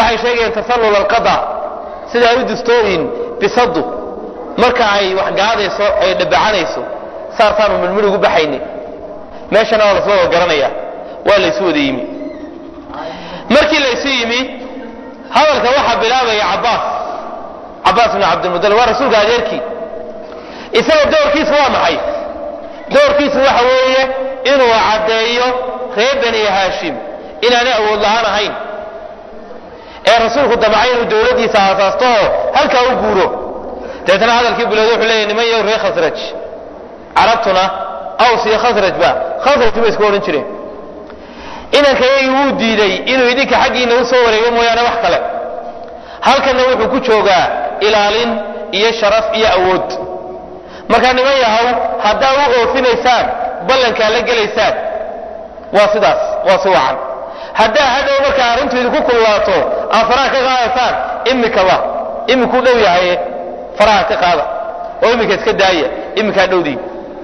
waxay sheegayeen tasallul alqada sida ay u dustooyin bisadu marka ay wax gaadayso ay dhabacanayso saasaanu midmid ugu baxayni meeshana waa lasla wada garanaya waa laysu wada yimi markii laysu yimi hadalka waxaa bilaabaya cabaas cabaas bn cabdilmudalib waa rasuulka adeerkii isaga doorkiisu waa maxay doorkiisu waxa weeye inuu caddeeyo reer bani haashim inaanay awood la-aan ahayn ee rasuulku damcay inuu dowladdiisa aasaasto oo halkaa u guuro dabeetna hadalkii bilowda wuxuu leeyahy niman yow reer khasraj carabtuna aws iyo khasrajba khasraj bay isku odhan jireen inankayagii wuu diiday inuu idinka xaggiina u soo wareego mooyaane wax kale halkanna wuxuu ku joogaa ilaalin iyo sharaf iyo awood markaa niman yahow haddaa u oofinaysaan ballankaa la gelaysaan waa sidaas waa si wacan haddaa hadhow markaa arrintu idinku kululaato aad faraha ka qaadaysaan imikaba imikuu dhow yahay faraha ka qaada oo iminka iska daaya iminkaa dhowdii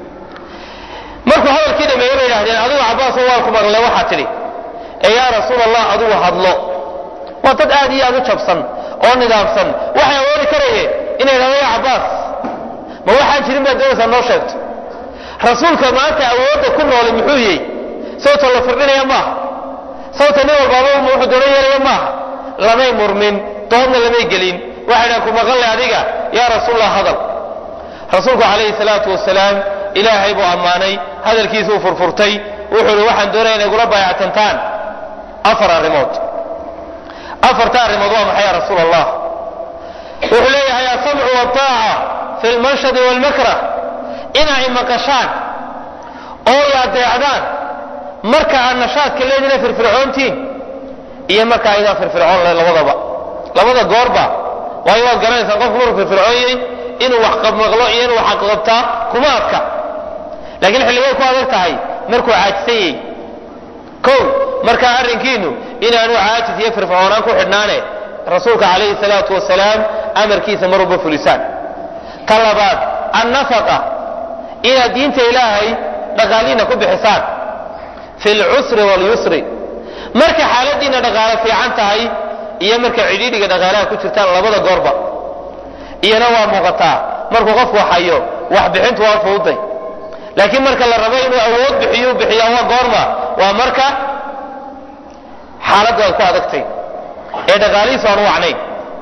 markuu hadalkii dhameeye bay idhahdeen adigu cabaaso waan ku maqle waxaa tidhi ee yaa rasuul allah adigu hadlo waa dad aad iyo aad u jabsan oo nidaamsan waxay awoodi karayeen inay idhahdo ya cabaas ma waxaan jirin baad doonaysaa noo sheegto rasuulka maanta awoodda ku nooli muxuu yihi sawta la firdhinaya maaha sawta nin walbaaba wuxuu doono yeelaya maaha lamay murmin doodna lamay gelin waxay dhahan ku maqanle adiga yaa rasuulallah hadal rasuulku calayhi salaatu wasalaam ilaahay buu ammaanay hadalkiisuu furfurtay wuxuu ihi waxaan doonaya inay gula baayactantaan afar arrimood afarta arrimood waa maxay ya rasuul allah wuxuu leeyahay asamcu waaaca fi lmanshadi walmakrah inay maqashaan oo ay adeecdaan marka aad nashaadka leedina firfircoontiin iyo marka aydaan firfircoon le labadaba labada goorba waayo waad garanaysaan qofku markuu firfircoonyay inuu wax maqlo iyo inuu wax qabtaa kuma adka laakiin xilligay ku adag tahay markuu caajisanyey kow markaa arrinkiinu inaanu caajis iyo firfircoonaan ku xidhnaane rasuulka calayhi salaatu wasalaam amarkiisa mar walba fulisaan ka labaad annafaqa inaad diinta ilaahay dhaqaaliina ku bixisaan fi lcusri walyusri marka xaaladiina dhaqaalo fiican tahay iyo marka cidhiidhiga dhaqaalaha ku jirtaan labada goorba iyana waa muuqataa markuu qofku hayo wax bixintu waa fududay laakiin marka la rabo inuu awood bixiyo bixiya waa goorma waa marka xaaladdu ay ku adagtay ee dhaqaalihiisu aan u wacnayn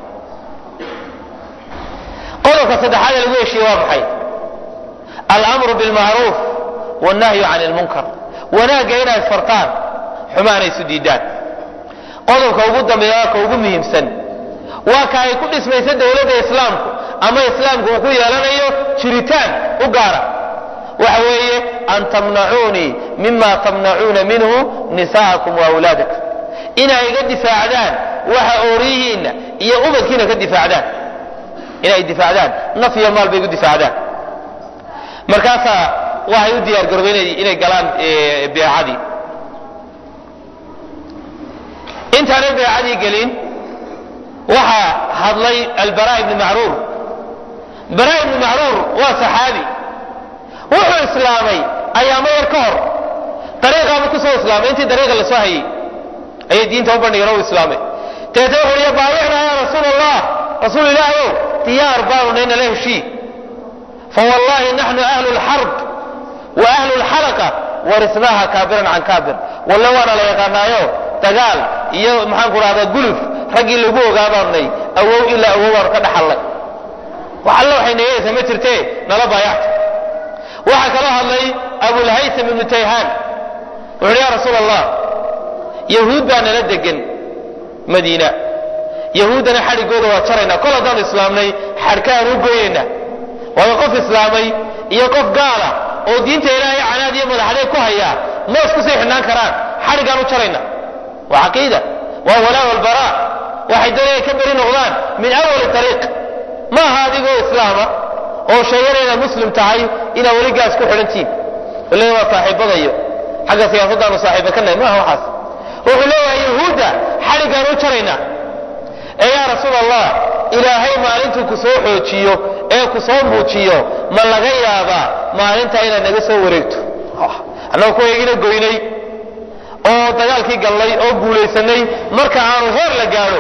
qodobka saddexaad ee lagu heshiye waa maxay almru bilmacruuf wannahyu can lmunkar wanaagga inay fartaan xumaana isu diidaan qodobka ugu dambeeya waa ka ugu muhiimsan waa ka ay ku dhismaysa dowladda islaamku ama islaamku uu ku yeelanayo jiritaan u gaara waxa weeye an tamnacuunii mima tamnacuuna minhu nisaakum waawlaadakum inay iga difaacdaan waxa ooriyihiinna iyo ubadkiina ka difaacdaan inay difaacdaan naf iyo maal bay igu difaacdaan markaasaa waxay u diyaar garoobeen inay galaan beecadii intaanay beecadii gelin waxaa hadlay albara ibni macruur bara ibni macruur waa saxaabi wuxuu islaamay ayaamo yar ka hor dariiqaaba kusoo islaamay intii dariiqa la soo hayey ayay diinta u bandhigeen u islaamay dabeetna wuxuu ya baayicnaa ya rasuul allah rasuul ilaahayow diyaar baanu nay nala heshii fawallahi naxnu ahlu lxarb wa ahlu lxalaqa warisnaaha kaabiran can kaabir walle waana la yaqaanaayo dagaal iyo maxaan ku dhahdaa guluf raggii lagu ogaa baanu nay awow ilaa awow baanu ka dhaxallay wax alle waxay nagayaysaa ma jirtee nala baayacta waxaa kaloo hadlay abulhaysam ibnu tayhaan wuxu uhi ya rasuul allah yahuud baa nala degan madiina yahuuddana xadhigooda waa jaraynaa kol haddaanu islaamnay xadhkaaan u goynayna waayo qof islaamay iyo qof gaala oo diinta ilaahay canaad iyo madaxdeed ku hayaa ma isku sii xidhnaan karaan xadhiggaan u jarayna waa caqiida waa walaa walbaraa waxay doonayaan ka beri noqdaan min awali ariiq ma aha adigoo islaama oo sheegana inaad muslim tahay inaad weligaas ku xidhantiin le waa saaxiibadayo xagga siyaasaddaanu saaxiiba ka nahay maaha waxaas wuxuu leeyahay yahuudda xadhiggaan u jaraynaa ee yaa rasuul allah ilaahay maalintuu ku soo xoojiyo ee ku soo muujiyo ma laga yaabaa maalintaa inaad naga soo wareegto annagoo ku eegina goynay oo dagaalkii gallay oo guulaysanay marka aanu heer la gaadho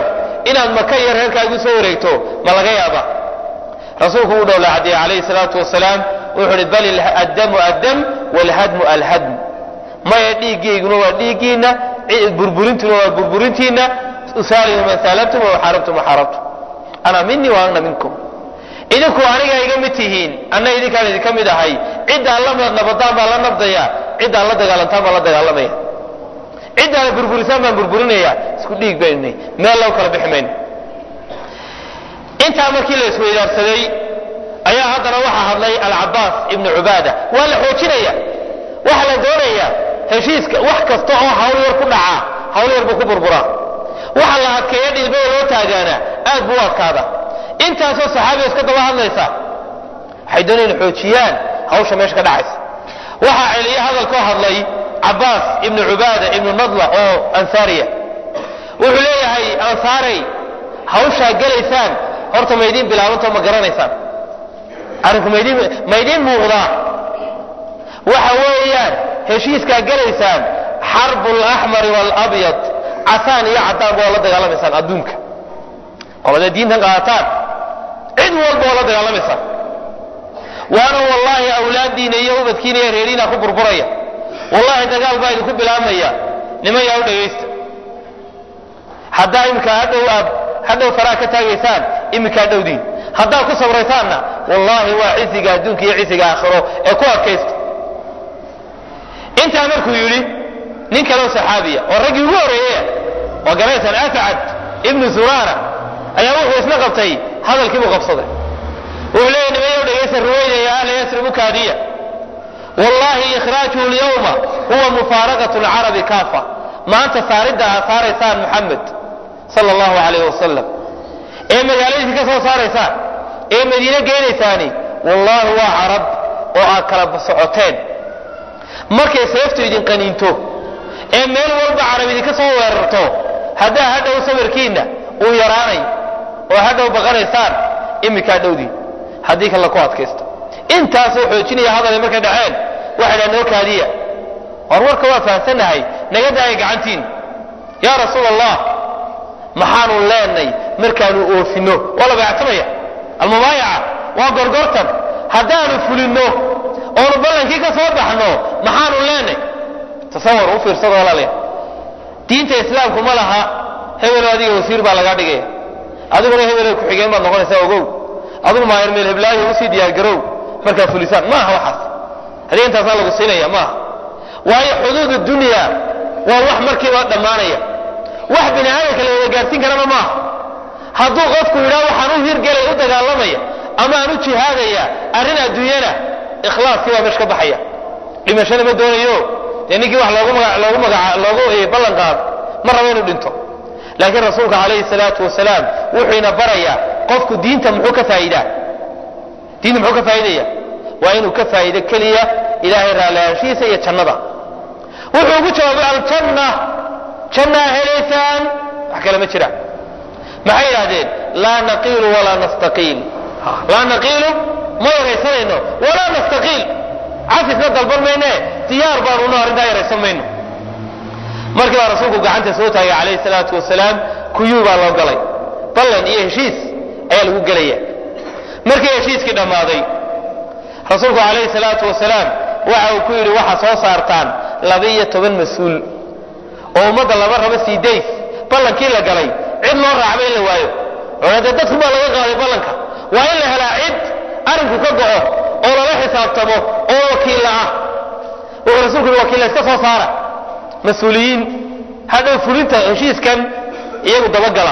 inaad maka iyo reerkaagu soo wareegto ma laga yaaba rasuulku wuu dhowla caddeeye calayhi salaatu wasalaam wuxuu uhi bal addamu addam walhadmu alhadm maya dhiiggayguna waa dhiiggiinna burburintuna waa burburintiinna usaalimu man saalamtum wa xaarabtum waxaarabtum ana minii wa ana minkum idinku aniga iga mid tihiin anna idinkaan idinka mid ahay ciddaan la nabadaan baan la nabdaya ciddaan la dagaalantaan baan la dagaalamaya ciddaan burburisaan baan burburinaya isku dhiig baynu meel loo kala bixi mayno intaa markii la isweydaarsaday ayaa haddana waxaa hadlay alcabaas ibnu cubaada waa la xoojinaya waxa la doonaya heshiiska wax kasta oo hawl yar ku dhacaa hawl yar buu ku burburaa waxa la adkeeya dhilbada loo taagaana aad buu u adkaada intaasoo saxaabiga iska daba hadlaysa waxay doonayaan xoojiyaan hawsha meesha ka dhacaysa waxaa celiye hadalkoo hadlay cabaas ibnu cubaada ibnu nadla oo ansaariya wuxuu leeyahay ansaarey hawshaa gelaysaan horta maydiin bilaabanto ma garanaysaan arrinku maydin maydiin muuqdaa waxa weeyaan heshiiskaa gelaysaan xarbu alaxmari waalabyad casaan iyo cadaan ba oo la dagaalamaysaan adduunka qolada diintan qaataan cid walba oo la dagaalamaysaan waana wallaahi awlaaddiina iyo ubadkiina iyo reeriina ku burburaya wallahi dagaal baa idinku bilaabmaya niman yaa u dhagaysta haddaa iminka hadhow aad hadhow faraa ka taagaysaan iminkaa dhowdiin haddaad ku sabraysaanna wallaahi waa cisiga adduunka iyo cisiga aakhiro ee ku adkaysta intaa markuu yidhi nin kaleo saxaabiya oo raggii ugu horreeyaya waa garaysaan ascad ibnu zurara ayaa wuxuu isna qabtay hadalkiibuu qabsaday wuxuu leeyahy nimayow dhegaysa ruwayda ya ahla yasribu kaadiya wallahi ikhraajuhu lyawma huwa mufaaraqatu lcarabi kaafa maanta saaridda aad saaraysaan muxamed sala allahu calayh wasalam ee magaaladiisi ka soo saaraysaan ee madiine geenaysaani wallahi waa carab oo aad kala socoteen markay seeftu idin qaniinto ee meel walba carab idinka soo weerarto haddaa hadhow sawirkiinna uu yaraanay oo hadhow baqanaysaan iminkaa dhowdii haddii kale ku adkaysto intaasoo xoojinaya hadalay markay dhaceen waxay dhaha noo kaadiya war warka waa fahamsannahay naga daaya gacantiin yaa rasuul allah maxaanu leenay markaanu oofino waa la bayactamaya almubaayaca waa gorgortan haddaanu fulinno oonu ballankii ka soo baxno maxaanu leenay tasawar u fiirsado walaalayaa diinta islaamku ma laha hebelo adiga wasiir baa lagaa dhigaya adiguna hebelo ku-xigeen baad noqonaysaa ogow aduna maayar meel heblaayo usii diyaargarow markaa fulisaan maaha waxaas haddii intaasaa lagu siinaya maaha waayo xuduud dunya waa wax markiiba dhammaanaya wax bini aadamka la wada gaarsiin karana maaha hadduu qofku yidhaha waxaan u hirgelaya u dagaalamaya ama aan u jihaadaya arrin adduunyana ikhlaaskii baa meesha ka baxaya dhimashana ma doonayo dee ninkii wax loogu maga loogu magaca loogu ballan qaado ma rabo inuu dhinto laakiin rasuulka calayhi salaatu wasalaam wuxuu ina barayaa qofku diinta muxuu ka faa'iidaa diinta muxuu ka faa'iidaya waa inuu ka faa'iido keliya ilaahay raallihaanshihiisa iyo jannada wuxuu ugu jawaabay aljanna jannaa helaysaan wax kale ma jiraan maxay yidhahdeen laa naqiilu walaa nastaqiil laa naqiilu ma yaraysanayno walaa nastaqiil cafisna dalban mayne diyaar baanuna arrintaa yaraysan mayno markii baa rasuulku gacanta soo taagay calayhi salaatu wasalaam kuyuu baa loo galay ballan iyo heshiis ayaa lagu gelaya markii heshiiskii dhammaaday rasuulku calayhi salaatu wasalaam waxa uu ku yidhi waxaa soo saartaan laba-iyo toban mas-uul oo ummadda laba rabo sii days ballankii la galay cid loo raacba in la waayo cunade dadku baa laga qaaday ballanka waa in la helaa cid arrinku ka go'o oo lala xisaabtamo oo wakiilla ah wuxuu rasuulku yidhi wakiilla iska soo saara mas-uuliyiin hadhow fulinta heshiiskan iyagu dabagala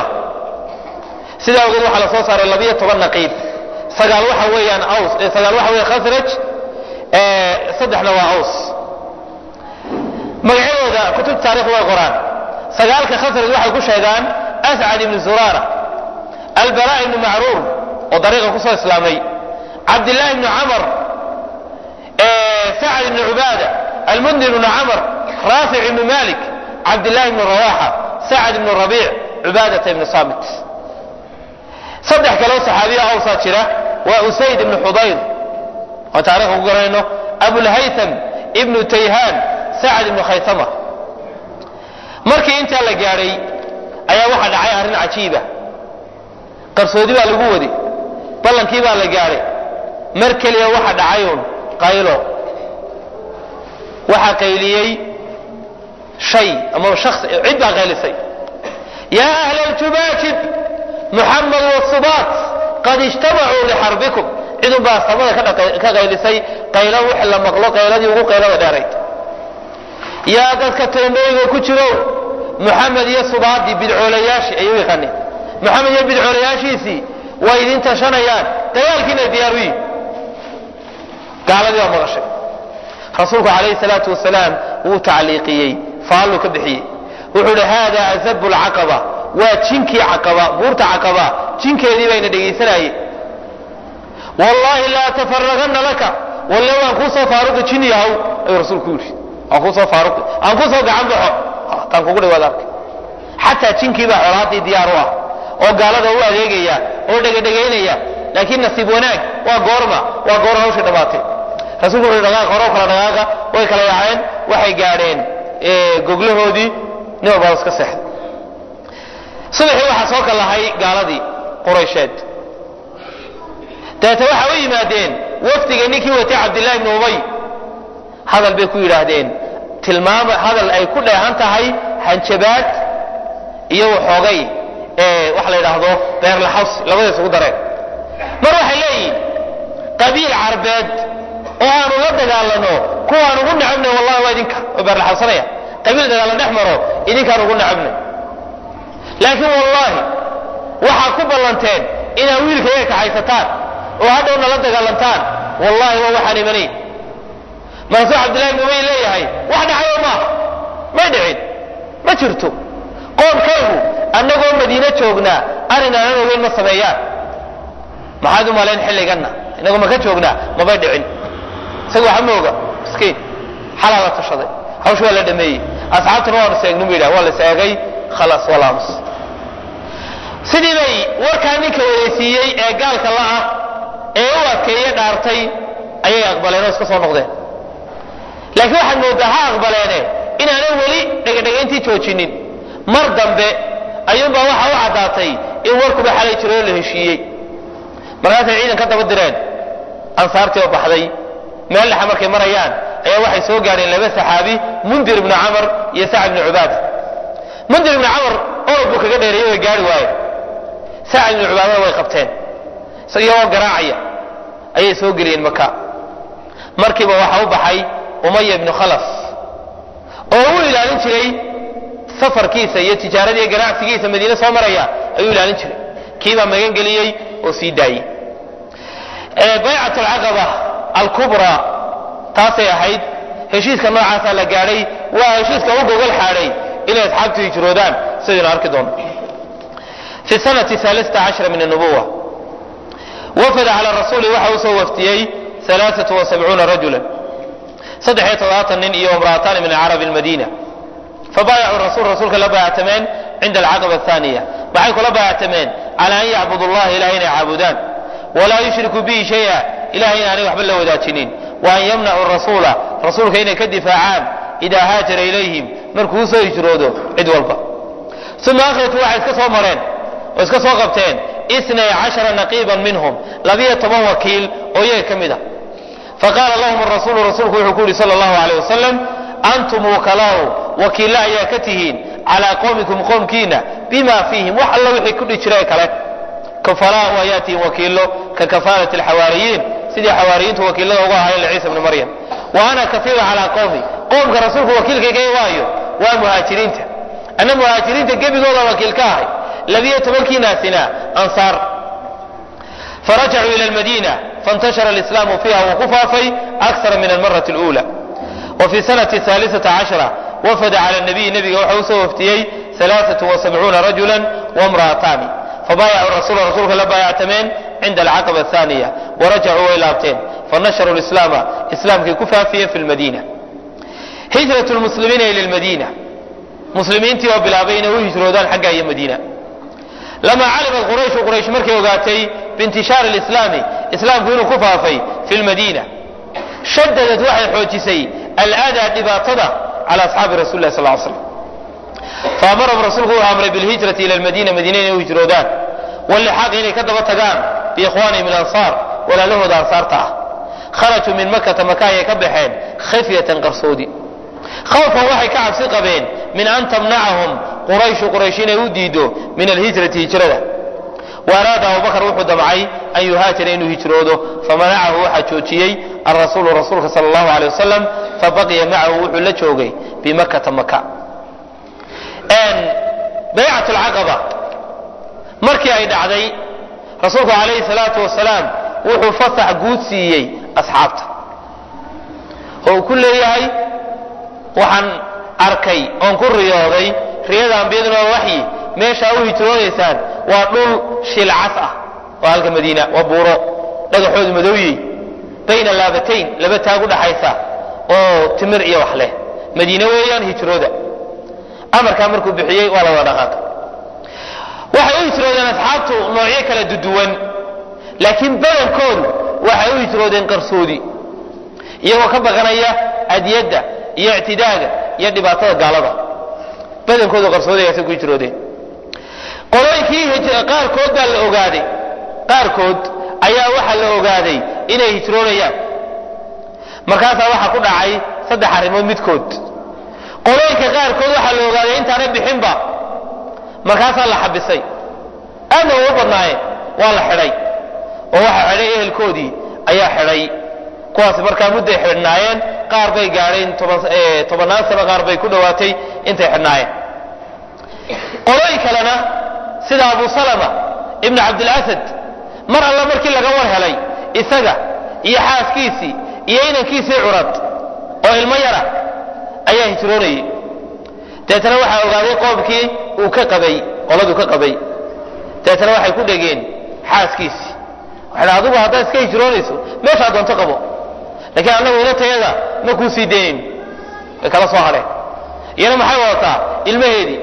sidaa awgeed waxaa la soo saaray labiyo toban naqiib sagaal waxa weeyaan aws sagaal waxa weeye khasraj saddexna waa aws magacyadooda kutubta taarikh way qoraan sagaalka khasraj waxay ku sheegaan ascad ibnu zuraara albara ibnu macruur oo dariiqa kusoo islaamay cabdillahi ibnu camar sacad ibnu cubaada almundir ibnu camar raafic ibnu malik cabdillahi ibnu rawaxa sacad ibnu rabiic cubaadata ibnu saamit saddex kaloo saxaabiya awsaa jira waa usayd ibnu xudayr oo taarikhka ku garanayno abulhaytham ibnu tayhaan sacad ibnu khaytama markii intaa la gaadhay ayaa waxaa dhacay arrin cajiiba qarsoodi baa lagu wadi ballankii baa la gaadhay mar keliya waxa dhacayuun qaylo waxaa qayliyey shay ama shaksi cid baa qaylisay yaa ahla aljubaajib muxamed wasubaat qad ijtamacuu lixarbikum cidun baa samada ka qaylisay qaylo wixii la maqlo qayladii ugu qaylada dheerayd yaa dadka teendhooyiga ku jirow muxamed iyo subaadii bidcoolayaashii ayuu yaqaaneen muxamed iyo bidcoolayaashiisii way idin tashanayaan dagaalkiina diyaar u yihin gaaladii baa maqashay rasuulku calayhi salaatu wasalaam wuu tacliiqiyey faalluu ka bixiyey wuxuu ihi haada azabu lcaqaba waa jinkii caqaba buurta caqaba jinkeedii bayna dhegaysanayeen wallaahi laa tafaragana laka walle waan kuu soo faaruqi jin yahow ayuu rasuulku yidhi waan kuu soo faaruqi aan kuu soo gacan baxo taan kugu dhawaad arkay xataa jinkii baa colaadii diyaar u ah oo gaalada u adeegaya oo dhegadhegaynaya laakiin nasiib wanaag waa goorma waa goor hawshii dhammaatay rasuulku wuxuu dhaqaaq hore kala dhaqaaqa way kala yaaceen waxay gaadheen goglahoodii nin walbaa iska seexday subaxii waxaa soo kallahay gaaladii quraysheed dabeete waxaa u yimaadeen wafdiga ninkii watay cabdillahi ibni ubay hadal bay ku yidhaahdeen tilmaama hadal ay ku dheehan tahay hanjabaad iyo waxoogay waxa la yidhaahdo beerlaxaws labada isugu dareen mar waxay leeyihin qabiil carbeed oo aanu la dagaalano kuwaan ugu nacabnay wallahi waa idinka oo beerlaxawsanaya qabiil dagaalan dhex maro idinkaan ugu nacabnay laakiin wallaahi waxaa ku ballanteen inaad wiilkayga kaxaysataan oo hadhowna la dagaalantaan wallahi waa waxaan imanayn markaasuu cabdillahi ibn ubay leeyahay wax dhacayo maaha may dhicin ma jirto qoomkaygu annagoo madiine joognaa arrin aanan ogeyn ma sameeyaan maxaad u malayn xilliganna innagoo maka joognaa mabay dhicin isaga waxa ma oga miskiin xalaa la tashaday hawsh waa la dhameeyey asxaabtuna waanu seegnu bu yidhah waa la seegay khalaas waa la aamus sidii bay warkaa ninka wadaysiiyey ee gaalka la'ah ee u adkeeye dhaartay ayay aqbaleen oo iska soo noqdeen laakiin waxaad moodaa ha aqbaleene inaanan weli dhegadhegayntii joojinin mar dambe ayuunbaa waxa u caddaatay in warkuba xalay jiro oo la heshiiyey markaasay ciidan ka daba direen ansaartii oo baxday meel dhexa markay marayaan ayaa waxay soo gaadheen laba saxaabi mundir ibnu camar iyo sacd ibnu cubaada mundir ibnu camar orod buu kaga dheereeyey way gaari waaye sacd ibnu cubaadana way qabteen iyagoo garaacaya ayay soo geliyeen maka markiiba waxaa u baxay umaya ibnu khalaf oo u ilaalin jiray safarkiisa iyo tijaarada iyo ganacsigiisa madiine soo maraya ayuu ilaalin jiray kiibaa magan geliyey oo sii daayey baycat alcaqaba alkubra taasay ahayd heshiiska noocaasaa la gaadhay waa heshiiska u gogol xaadhay inay asxaabtu hijroodaan sidaynu arki doono fi sanati aalita cashra min anubuwa wafada cala rasuuli waxa uu soo waftiyey alaaatu wasabcuuna rajula saddexiyo toddobaatan nin iyo imra'ataani min carabi lmadiina fabaayacuu rasul rasuulka la baayactameen cinda alcaqaba athaniya maxay kula baayactameen cala an yacbudu llaha ilahay inay caabudaan walaa yushrikuu bihi shaya ilahay inaanay waxba la wadaajinin wa an yamnacuu rasuula rasuulka inay ka difaacaan idaa haajara ilayhim markuu usoo hijroodo cid walba uma akhratuu waxay iska soo mareen oo iska soo qabteen inay cashara naqiiban minhum labiyo toban wakiil oo iyaga ka mid a faqaala lahum rasuulu rasuulku wuxuu ku yidhi sala allahu alayh wasalam antum wukalaau wakiilla ayaa ka tihiin calaa qowmikum qowmkiina bima fiihim wax alla wixii ku dhi jiray kale kafalaau ayaa tihiin wakiillo ka kafaalati alxawaariyiin sidii xawaariyiintu wakiillada uga ahaayeen liciisa bni maryam wa ana kaiiru calaa qowmi qowmka rasuulku wakiilkayga waayo waa muhaajiriinta anna muhaajiriinta gebigooda wakiil ka ahay labiyo tobankiinaasina ansaar farajacuu ila lmadiina faintashara alislaamu fiiha wuu ku faafay akara min almarati اlأuula wa fi sanati haalisata cashra wafada cala nabiyi nabiga waxa usoo waftiyey alaaثatu wasabcuuna rajula wamra'ataani fabaayacuu rasula rasuulka la baayactameen cinda alcaqaba athaniya warajacuu way laabteen fanasharuu lislaama islaamkay ku faafiyeen fi lmadiina hijrat lmuslimiina ila lmadiina muslimiintii oo bilaabay inay u hijroodaan xagga iyo madiina lamaa calimat qurayshu quraysh markay ogaatay biintishaari lislaami islaamku inuu ku faafay fi lmadiina shadadad waxay xoojisay aladaa dhibaatada cala asxaabi rasuli lah sal slam faamarahum rasuulku wuxuu amray bilhijrati ila lmadiina madiina inay u hijroodaan walixaaqi inay ka daba tagaan biikhwaanihim alansaar walaalahooda ansaarta ah kharajuu min makata maka ayay ka baxeen khifyatan qarsoodi khawfan waxay ka cabsi qabeen min an tamnacahum qurayshu quraysh inay u diido min alhijrati hijrada waaraada abubakar wuxuu damcay an yuhaajira inuu hijroodo famanacahu waxaa joojiyey alrasuulu rasuulka sal allahu alay wasalam fabaqiya macahu wuxuu la joogay bimakata maka baycat lcaqaba markii ay dhacday rasuulku calayhi salaatu wasalaam wuxuu fasax guud siiyey asxaabta oo uu ku leeyahay waxaan arkay oon ku riyooday riyada ambiyaduna waa waxyi meeshaa u hijroonaysaan waa dhul shilcas ah waa halka madiina waa buuro dhagaxoodu madowyey bayna laabatayn laba taag u dhaxaysa oo timir iyo wax leh madiine weeyaan hijrooda amarkaa markuu bixiyey waa la wada dhaqaaqay waxay u hijroodeen asxaabtu noocyo kala duduwan laakiin badankoodu waxay u hijroodeen qarsoodi iyagoo ka baqanaya adiyadda iyo ictidaaga iyo dhibaatada gaalada badankoodu qarsoodigaasay ku hijroodeen qolooyinkii qaarkood baa la ogaaday qaarkood ayaa waxaa la ogaaday inay hijroonayaan markaasaa waxaa ku dhacay saddex arrimood midkood qolooyinka qaarkood waxaa la ogaaday intaanay bixinba markaasaa la xabisay aadna ugu badnaayeen waa la xidhay oo waxaa xidhay ehelkoodii ayaa xidhay kuwaasi markaa mudday xidhnaayeen qaar bay gaadheen tobannaan sano qaar bay ku dhowaatay intay xidhnaayeen qolooyin kalena sida abu salama ibnu cabdilasad mar alla markii laga war helay isaga iyo xaaskiisii iyo inankiisii curad oo ilmo yara ayaa hijroonayay deetana waxaa ogaaday qoomkii uu ka qabay qoladuu ka qabay deetana waxay ku dhegeen xaaskiisii waxay dha adugu haddaad iska hijroonayso meeshaa doonto qabo laakiin annagu inatayada ma kuu sii daynayn way kala soo hadheen iyana maxay wadataa ilmaheedii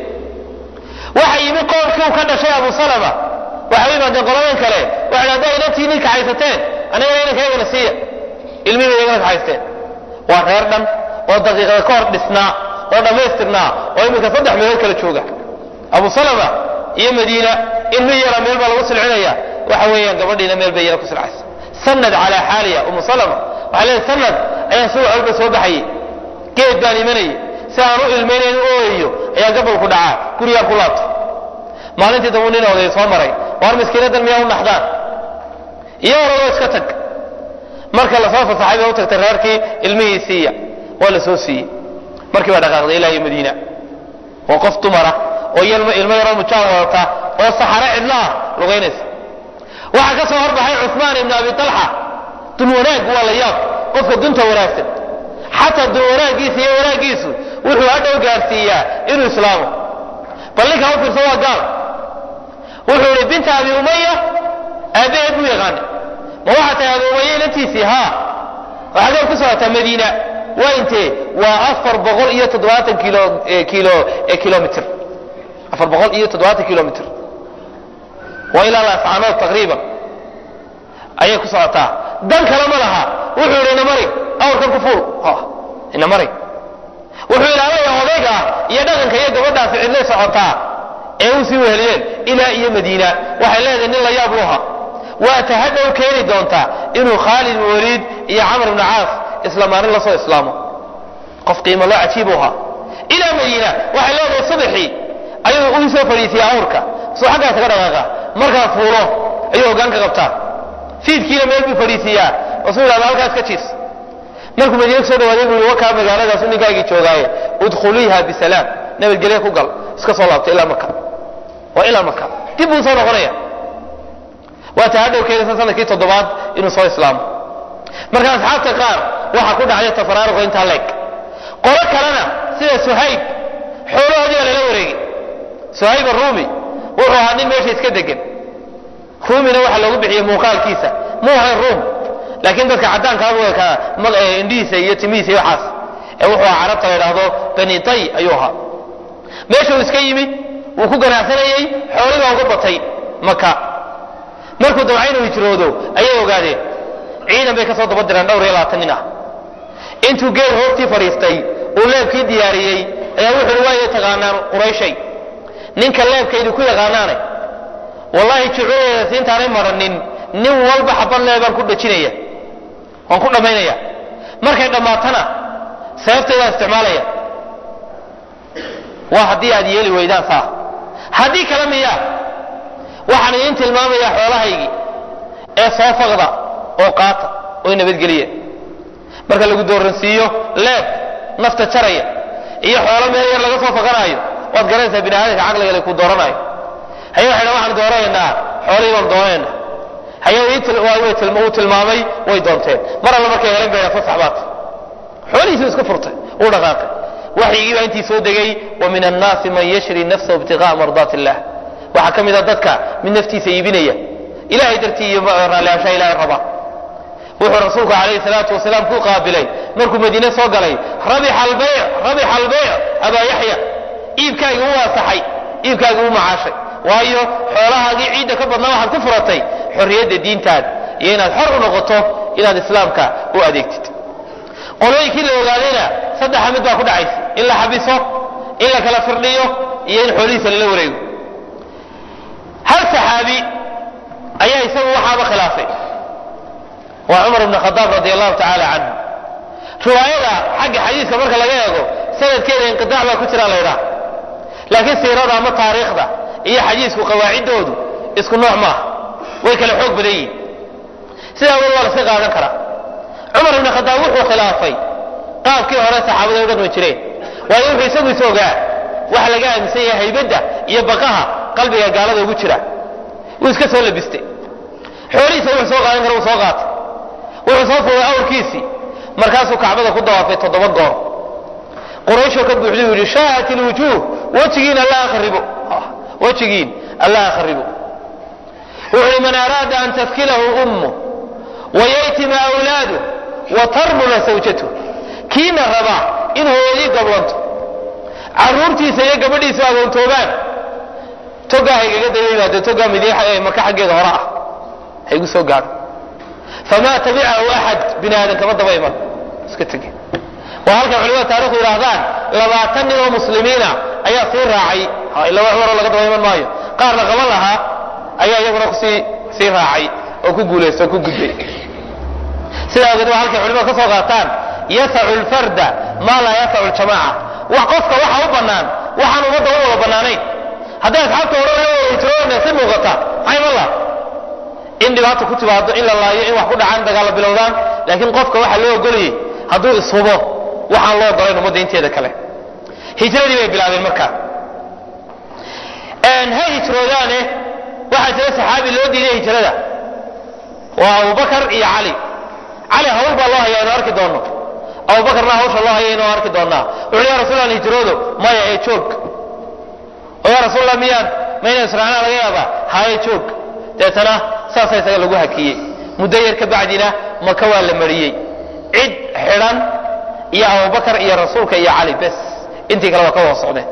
waxa yimi qoomkii uu ka dhashay abu salama waxay u yimaadeen qoladan kale waxay dha haddaa inantii nin kaxaysateen annagana inankayagana siiya ilmihii bay iyagana kaxaysteen waa reer dhan oo daqiiqada ka hor dhisnaa oo dhammaystirnaa oo iminka saddex meelood kala jooga abu salama iyo madiina ilmi yara meel baa lagu silcinaya waxa weeyaan gabadhiina meel bay yara ku silcaysa sanad calaa xaaliya umu salama waxay leedahay sanad ayaan subax walba soo baxayay geed baan imanayay si aan u ilmaynayn u ooyayo ayaa gabalku dhacaa gurigaan ku laabtay maalintii dambu nin oday soo maray waar miskiinadan miyaa u naxdaan iyo oradoo iska tag marka lasoo fasaxay bay u tagtay reerkii ilmihii siiya waa la soo siiyey markii baa dhaqaaqday ilaa iyo madiina waa qof dumara oo ilmo yaroo mujaal wadata oo saxaro cidlo ah lugaynaysa waxaa ka soo horbaxay cuثmaan ibn abi طalxa dun wanaag waa la yaab qofka dunta wanaagsan xataa dun wanaagiisa iyo wanaagiisu wuxuu hadhow gaarsiiyaa inuu islaamo bal ninkaa u fiirsa waa gaal wuxuu ihi binta abi umaya aabbaheed buu yaqaanay ma waxaa tahay abi umaya inantiisii haa waxaad ku socotaa madiina waa intee waa afar boqol iyo toddobaatan kilo kilo kilomitr afar boqol iyo toddobaatan kilomitr waa ilaa laascaanood taqriiban ayay ku socotaa dan kale ma laha wuxuu yidhi ina mari awrkan ku fuul ina mari wuxuu ilaalaya odayga iyo dhaqanka iyo gabadhaasi cidlay socotaa ee u sii weheliyeen ilaa iyo madiina waxay leedahay nin la yaab luha waa ta hadhow keeni doontaa inuu khaalid ibn waliid iyo camr ibn caas isla maalin lasoo islaamo qof qiimo loo cajiib u ahaa ilaa madiina waxay leedahay subaxii ayuu uu soo fadhiisiyay awrka soo xaggaas ka dhaqaaqa markaa fuulo ayuu hoggaanka qabtaa fiidkiina meel buu fadhiisiiyaa rasuul alla halkaas ka jiifsa markuu madiina kusoo dhawaaday buu yihi wakaa magaaladaasu ninkaagii joogaaye udkhuliiha bisalaam nabadgelye ku gal iska soo laabta ilaa maka waa ilaa maka dib buu soo noqonaya waa ta hadhow keenaysa sanadkii toddobaad inuu soo islaamo marka asxaabta qaar waxaa ku dhacday tafaraaruqa intaa leeg qolo kalena sida suhayb xoolahoodii baa lala wareegay suhayb arumi wuxuu ahaa nin meesha iska degan rumina waxaa loogu bixiyey muuqaalkiisa muu ahayn rum laakiin dadka caddaankaabuu ekaa indhihiisa iyo timihiisa iyo waxaas ee wuxuu ahaa carabta la idhaahdo bani tay ayuu ahaa meesha uu iska yimi wuu ku ganacsanayey xoolii baa uga batay maka markuu damca inuu hijroodo ayay ogaadeen ciidan bay ka soo daba direen dhowr iyo labaatan nin ah intuu geel hoobtii fadhiistay uu leebkii diyaariyey ayaa wuxuu uhi waayay taqaanaan qurayshay ninka leebkaydu ku yaqaanaanay wallahi jucuudeeda intaanay maranin nin walba xabad lee baan ku dhajinaya waan ku dhammaynaya markay dhammaatana sababteedaan isticmaalaya waa haddii aad yeeli weydaan saa haddii kale miya waxaan idiin tilmaamayaa xoolahaygii ee soo faqda oo qaata oo nabadgeliya marka lagu dooransiiyo leeb nafta jaraya iyo xoolo meel yar laga soo faqanaayo waad garanaysaa bini aadamka caqliga ku dooranayo haye waxay dhan waxaan doonaynaa xoolihii baan doonayna haye uu tilmaamay way doonteen mar alla markay helen bayna fasax baat xoolihiisuu iska furtay uu dhaqaaqay waxyigii baa intii soo degay wa min annaasi man yashri nafsahu ibtiqa'a mardaati illah waxaa ka mid a dadka mid naftiisa iibinaya ilahay dartii iyo raallihaanshaha ilahay raba wuxuu rasuulku calayhi salaatu wasalaam ku qaabilay markuu madiine soo galay rabixa albayc rabixa albayc abaa yaxya iibkaagii u waasaxay iibkaagii u macaashay waayo xoolahaagii ciidda ka badnaa waxaad ku furatay xorriyadda diintaada iyo inaad xor u noqoto inaad islaamka u adeegtid qolooyinkii la ogaadayna saddexa mid baa ku dhacaysa in la xabiso in la kala firdhiyo iyo in xoolihiisa lala wareego hal saxaabi ayaa isagu waxaaba khilaafay waa cumar bn khadaab radi allahu tacaala canhu riwaayada xagga xadiiska marka laga eego sanadkeeda inqidaac baa ku jira laydhaha laakiin siirada ama taariikhda iyo xadiisku qawaaciddoodu isku nooc maaha way kala xoog badan yihin sidaa awgeed waa laska qaadan karaa cumar ibn khadaab wuxuu khilaafay qaabkii hore saxaabada u dhaqmi jireen waayo wuxuu isagu is ogaa waxa laga aaminsan yahay haybadda iyo baqaha qalbiga gaalada ugu jira wuu iska soo labistay xoolihiisa wuxuu soo qaadan kara wuu soo qaatay wuxuu soo fuulay awrkiisii markaasuu kacbada ku dawaafay toddoba goor qurayshoo ka buuxday uu yidhi shaahat ilwujuuh wejigiin alla akhribo wejigiin alla akhribo wuxuu yidhi man araada an tafkilahu ummu wayaytima awlaadu wa tarmula sawjatu kiina raba in hooyadii gablanto caruurtiisa iyo gabadhiisa agoontoobaan togaa haygaga daba yimaado togaa midiix maka xaggeeda hore ah haygu soo gaadho famaa tabicahu axad bini aadan kama daba iman iska tege waa halkan culimada taarikhdu yidhaahdaan labaatan nin oo muslimiina ayaa sii raacay ila wax waroo laga daba iman maayo qaarna qaban lahaa ayaa iyaguna kusii sii raacay oo ku guulaysta oo ku gudbay sidaa awgeed waa halkay culimadu ka soo qaataan yasacu lfarda maa laa yasacu ljamaaca wax qofka waxa u bannaan waxaan ummadda u wada bannaanayn hadday asxaabta hore si muuqata maxay mala in dhibaata ku timaado in la laayo in wax ku dhacaan dagaalla bilowdaan laakiin qofka waxaa loo ogolayay hadduu ishubo waxaan loo ogolayn ummadda inteeda kale hijradii bay bilaabeen markaa ha hijroodaane waxaa jira saxaabi loo diiday hijrada waa abubakar iyo cali cali hawl baa loo haya inu arki doono abubakarna hawsha loo haya inuu arki doonaa wuxuu ya rasuul allah hijroodo maya ee joog oo ya rasuul allah miyaan mayna israacnaa laga yaabaa haye joog deetana saasa isaga lagu hakiyey muddo yar ka bacdina maka waa la mariyey cid xidhan iyo abubakar iyo rasuulka iyo cali bes intii kale waa ka wada socdeen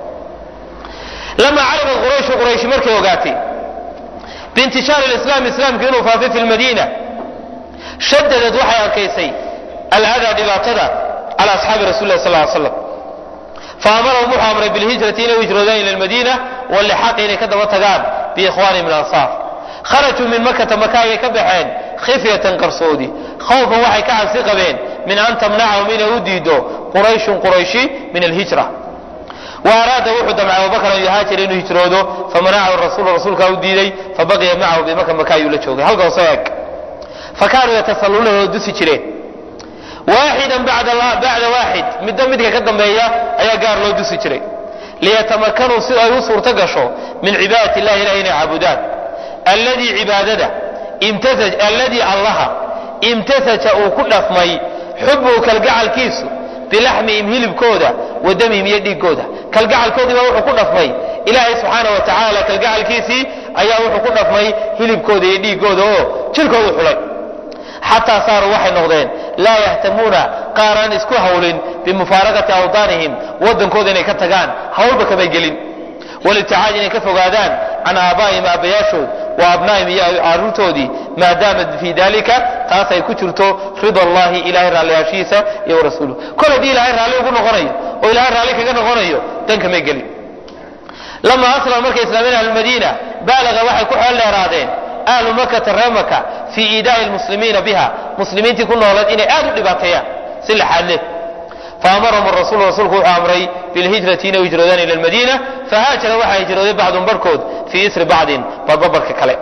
lama carafa qurayshu qurayshi markay ogaatay biintishaar lislaam islaamku inuu faafay fi lmadiina shadadad waxay arkaysay aladaa dhibaatada cala asxaabi rasuli lah sal ly slam faamarahum wuxuu amray bilhijrati inay u hijroodaan ila lmadiina walixaqi inay ka daba tagaan biikhwaani min ansaar kharajuu min makata maka ayay ka baxeen khifyatan qarsoodi khawfan waxay ka cabsi qabeen min an tamnacahum inay u diido qurayshun qurayshi min alhijra wa araada wuxuu damcay abubakar an yuhaajira inuu hijroodo famanacahu rasuul rasuulkaa u diiday fabaqiya macahu bimaka maka ayuu la joogay halka hoose eg fakaanuu yatasalluunahu oo dusi jireen waaxidan bacda waaxid midba midka ka dambeeya ayaa gaar loo dusi jiray liyatamakanuu si ay u suurto gasho min cibaadati illahi ilahi inay caabudaan alladii cibaadada alladii allaha imtasaja uu ku dhafmay xubuhu kalgacalkiisu bilaxmihim hilibkooda wa damihim iyo dhiigooda kalgacalkoodii baa wuxuu ku dhafmay ilaahay subxaana wa tacaala kalgacalkiisii ayaa wuxuu ku dhafmay hilibkooda iyo dhiigooda oo jirkoodu xulay xataa saaruu waxay noqdeen laa yahtamuuna qaaraan isku hawlin bimufaaraqati awdaanihim waddankooda inay ka tagaan hawlba kamay gelin walibticaad inay ka fogaadaan can aabaa'ihim aabbayaashood wa abnaa'ihim iyo caruurtoodii maadaama fii dalika taas ay ku jirto rida allahi ilahay raalliyaashiisa iyo warasuuluh kol haddii ilahay raalli ugu noqonayo oo ilahay raalli kaga noqonayo dan kamay gelin lama aslama markay islaameen ahlulmadiina baalaga waxay ku xeel dheeraadeen ahlu makata reer maka fii iidaa'i lmuslimiina biha muslimiintii ku noolayd inay aad u dhibaateeyaan si laxaadle faamarahum rasuul rasuulku wuxuu amray bilhijrati inay hijroodaan ila lmadiina fahaajara waxaa hijrooday bacdun barhkood fii isri bacdin barbabarka kale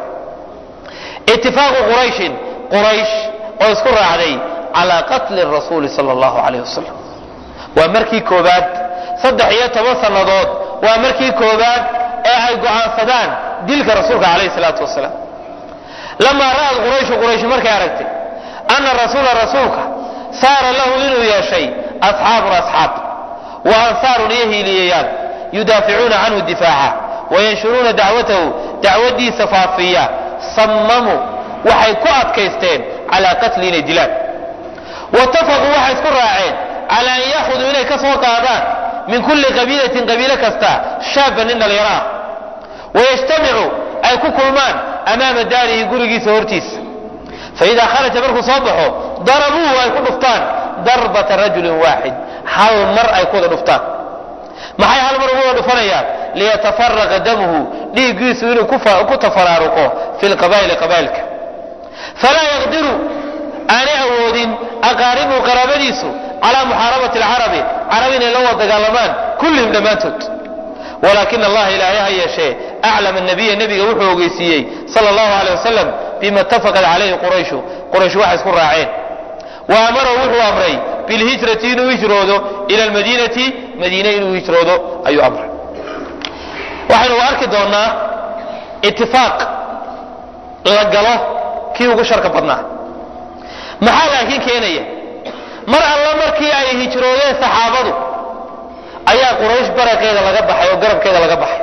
itifaaqu qurayshin quraysh oo isku raacday calaa qatli rasuuli sala allahu calayh wasalam waa markii koobaad saddex iyo toban sannadood waa markii koobaad ee ay go'aansadaan dilka rasuulka calayhi salaatu wasalaam lamaa ra'ad qurayshu quraysh markay aragtay ana rasuula rasuulka saara lahu inuu yeeshay asxaabun asxaab wa ansaarun iyo hiiliyayaal yudaaficuuna canhu difaaca wayanshuruuna dacwatahu dacwadiisa faafiya sammamuu waxay ku adkaysteen calaa qatli inay dilaan watafaquu waxay isku raaceen calaa an yakhuduu inay ka soo qaadaan min kulli qabiilatin qabiilo kasta shaaban nin dhallinyaro ah wayajtamicu ay ku kulmaan amaama daarihi gurigiisa hortiisa faidaa kharaja markuu soo baxo darabuuhu ay ku dhuftaan darbata rajulin waaxid hal mar ay ku wada dhuftaan maxay hal mar ugu wada dhufanayaan liyatafaraqa damuhu dhiiggiisu inuu ku tafaraaruqo fi lqabaa'ili qabaa'ilka falaa yaqdiru aanay awoodin aqaaribu qaraabadiisu calaa muxaarabati alcarabi carab inay la wada dagaalamaan kullihim dhammaantood walakin allaha ilaahay ha yeeshee aclama nabiya nebiga wuxuu ogeysiiyey sala allahu aleyh wasalam bima itafaqat calayhi qurayshu quraysh waxay isku raaceen wa amarahu wuxuu amray bilhijrati inuu hijroodo ila almadiinati madiine inuu hijroodo ayuu amray waxaynu arki doonaa itifaaq la galo kii ugu sharka badnaa maxaa laakiin keenaya mar alla markii ay hijroodeen saxaabadu ayaa quraysh baraqeeda laga baxay oo garabkeeda laga baxay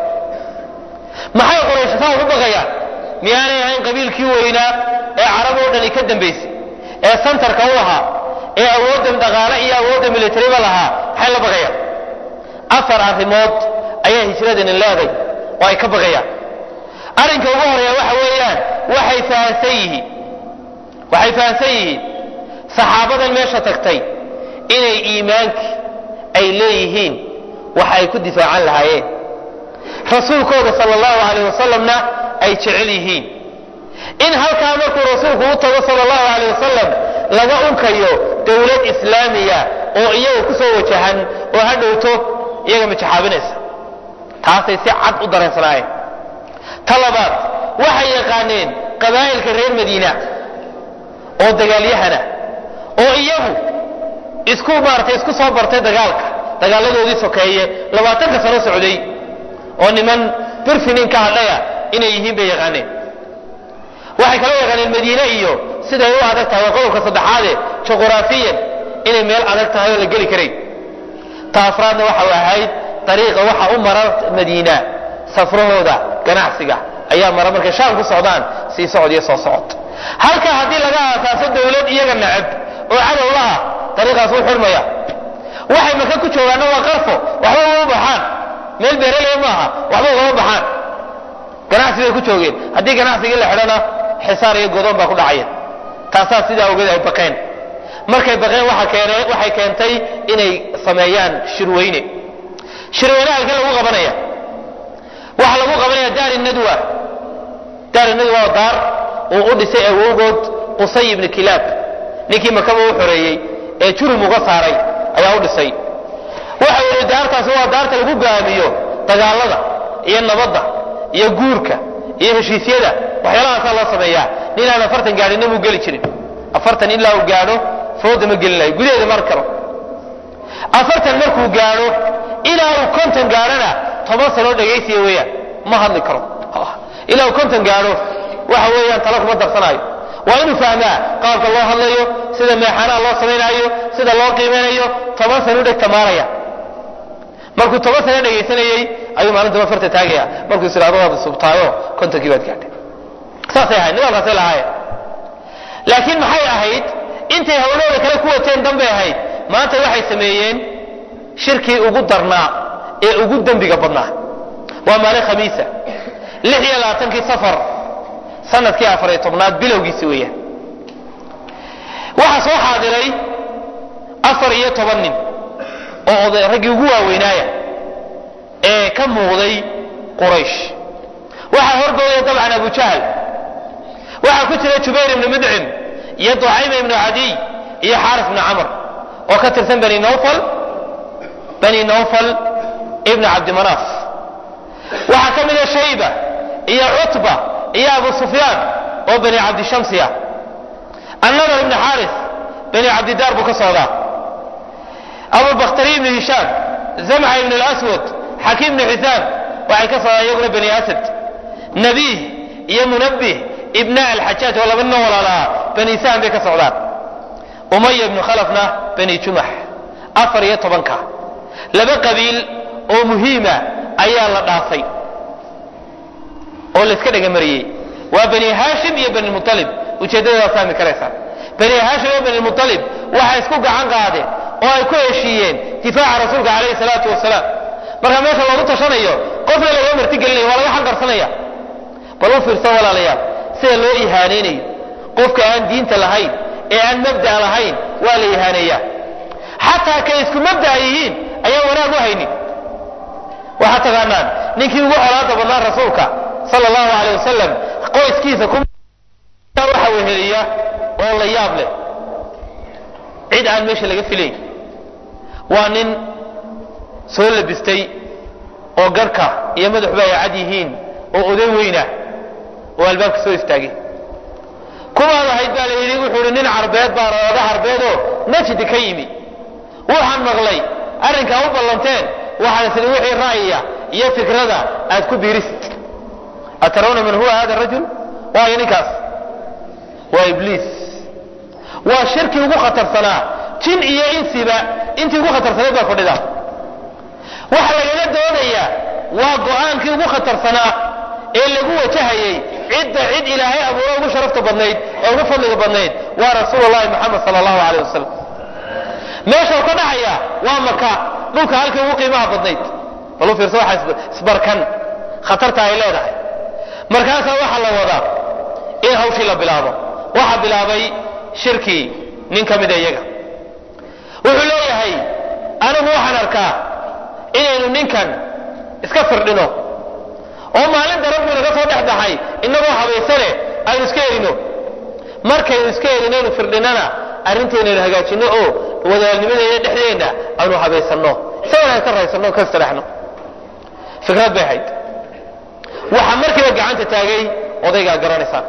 maxay quraysh saa ugu baqayaan miyaanay ahayn qabiilkii weynaa ee carab oo dhani ka dambaysay ee santarka u ahaa ee awoodda dhaqaale iyo awoodda militariba lahaa maxay la baqayaan afar arrimood ayaa hijradani leeday oo ay ka baqayaan arrinka ugu horeeya waxa weeyaan waxay fahansan yihiin waxay fahansan yihiin saxaabadan meesha tagtay inay iimaankii ay leeyihiin waxa ay ku difaacan lahaayeen rasuulkooda sal allahu alayh wasalamna ay jecel yihiin in halkaa markuu rasuulku u tago sal allahu alayh wasalam laga unkayo dowlad islaamiya oo iyaga ku soo wajahan oo ha dhowto iyaga majaxaabinaysa taasay si cad u dareensanaayeen ta labaad waxay yaqaaneen qabaa'ilka reer madiina oo dagaalyahana oo iyagu isku maaratay isku soo bartay dagaalka dagaaladoodii sokeeye labaatanka sano socday oo niman birfinin ka hadhaya inay yihiin bay yaqaaneen waxay kaloo yaqaaneen madiine iyo siday u adag tahay waa qodobka saddexaade juquraafiyan inay meel adag tahay oo la geli karayn ta afraadna waxau ahayd dariiqa waxa u mara madiina safrahooda ganacsiga ayaa mara markay shaam ku socdaan sii socod iyo soo socod halka haddii laga aasaaso dawlad iyaga nacab oo cadow laha dariiqaas u xurmaya waxay maka ku joogaanna waa qarfo waxba ugama baxaan meel beeraley maaha waxba ugama baxaan ganacsi bay ku joogeen haddii ganacsigii la xidhana xisaar iyo godoon baa ku dhacaya taasaa sidaa ogeed ay baqeen markay baqeen waxay keentay inay sameeyaan shirweyne shirweyne halkee lagu qabanaya waxaa lagu qabanaya daari nadwa daari nadwa waa daar uu u dhisay awowgood qusay ibni kilaab ninkii makaba u xoreeyey ee jurum uga saaray ayaa u dhisay waxa yidhi daartaasi waa daarta lagu gaamiyo dagaalada iyo nabadda iyo guurka iyo heshiisyada waxyaalahaasaa loo sameeyaa ninaan afartan gaadhinna muu geli jirin afartan ilaa uu gaadho fooda ma gelinayo gudaheeda mar karo afartan markuu gaadho ilaa uu konton gaadhona toban sanoo dhegaysiya weeyaan ma hadli karo ilaa uu konton gaadho waxa weeyaan talo kuma darsanaayo waa inuu fahmaa qaabka loo hadlayo sida meexanaha loo samaynaayo sida loo qiimeynayo toban sano u dheg tamaaraya markuu toban sano dhegaysanayey ayuu maalinta afarta taagaya markuu is idhahdo waad subtaayo kontonkii baad gaadhay saasay ahayd nidaamkaasay lahaayeen laakiin maxay ahayd intay hawlahooda kale ku wateen danbay ahayd maanta waxay sameeyeen shirkii ugu darnaa ee ugu dembiga badnaa waa maalin khamiisa lix iyo labaatankii safar sanadkii afariyo tobnaad bilowgiisi weeyaan waxaa soo xaadiray afar iyo toban nin oo oday raggii ugu waaweynaaya ee ka muuqday quraysh waxaa horboodaya dabcan abu jahl waxaa ku jira jubayr ibnu mudcim iyo ducayma ibnu cadiy iyo xaaris ibnu camr oo ka tirsan bani nawfal bani nawfal ibnu cabdimanaaf waxaa ka mida shayba iyo cutba iyo abu sufyaan oo bani cabdishamsi ah annadar ibnu xaaris bani cabdidaar buu ka socdaa abubakhtari ibnu hishaam zamca ibnu laswad xakiim ibnu xisaam waxay ka socdaan iyaguna bani asad nabiih iyo munabih ibna alxajaaj oo laba nin walaalaha bani sahm bay ka socdaan umaya ibnu khalafna bani jumax afar iyo tobanka laba qabiil oo muhiima ayaa la dhaafay oo layska dhagamariyey waa bani haashim iyo bani mualib ujeeddadadaa fahmi karaysaan bani haashim iyo bani mualib waxay isku gacan qaadeen oo ay ku heshiiyeen difaaca rasuulka calayhi salaatu wasalaam marka meesha loogu tashanayo qofna laga martigelinayo waa laga xanqarsanaya bal u fiirsan walaalayaal sida loo ihaanaynayo qofka aan diinta lahayn ee aan mabda' lahayn waa la ihaaneeyaa xataa kay isku mabda'a yihiin ayaan wanaag u haynin waxaad taqaanaan ninkii ugu colaada badnaa rasuulka sala allahu aleyh wasalam qoyskiisa waxa weheliya oo la yaab leh cid aan meesha laga filayn waa nin soo labistay oo garhka iyo madaxuba ay cad yihiin oo oday weyna oo albaabka soo istaagay kuwaad ahayd baa la yidhi wuxuu ihi nin carbeed baan ooga carbeedoo najdi ka yimi waxaan maqlay arrinkaa u ballanteen waxaan isli wixii ra'yiya iyo fikrada aad ku biirisid atarawna man huwa hada rajul waayo ninkaas waa ibliis waa shirkii ugu khatarsanaa jin iyo insiba intii ugu khatarsanayd baa fadhida waxa lagaga doonayaa waa go'aankii ugu khatarsanaa ee lagu wajahayey cidda cid ilaahay abuura ugu sharafta badnayd ee ugu fadliga badnayd waa rasuul llahi moxamed sala allahu aleyh wasalam meeshau ka dhacaya waa maka dhulka halkii ugu qiimaha badnayd bal u fiirsa waxa isbarkan khatarta ay leedahay markaasaa waxaa la wadaa in hawshii la bilaabo waxaa bilaabay shirkii nin ka mida iyaga wuxuu leeyahay anigu waxaan arkaa inaynu ninkan iska firdhino oo maalinta rabbi naga soo dhex baxay inagoo habaysane aynu iska erino markaynu iska erinaynu firdhinana arrintaynaynu hagaajinno oo wadaalnimadeena dhexdeenna aynu habaysanno isagana aan ka raysano ka istiraxno fikrad bay ahayd waxaa markiiba gacanta taagay odaygaa garanaysaan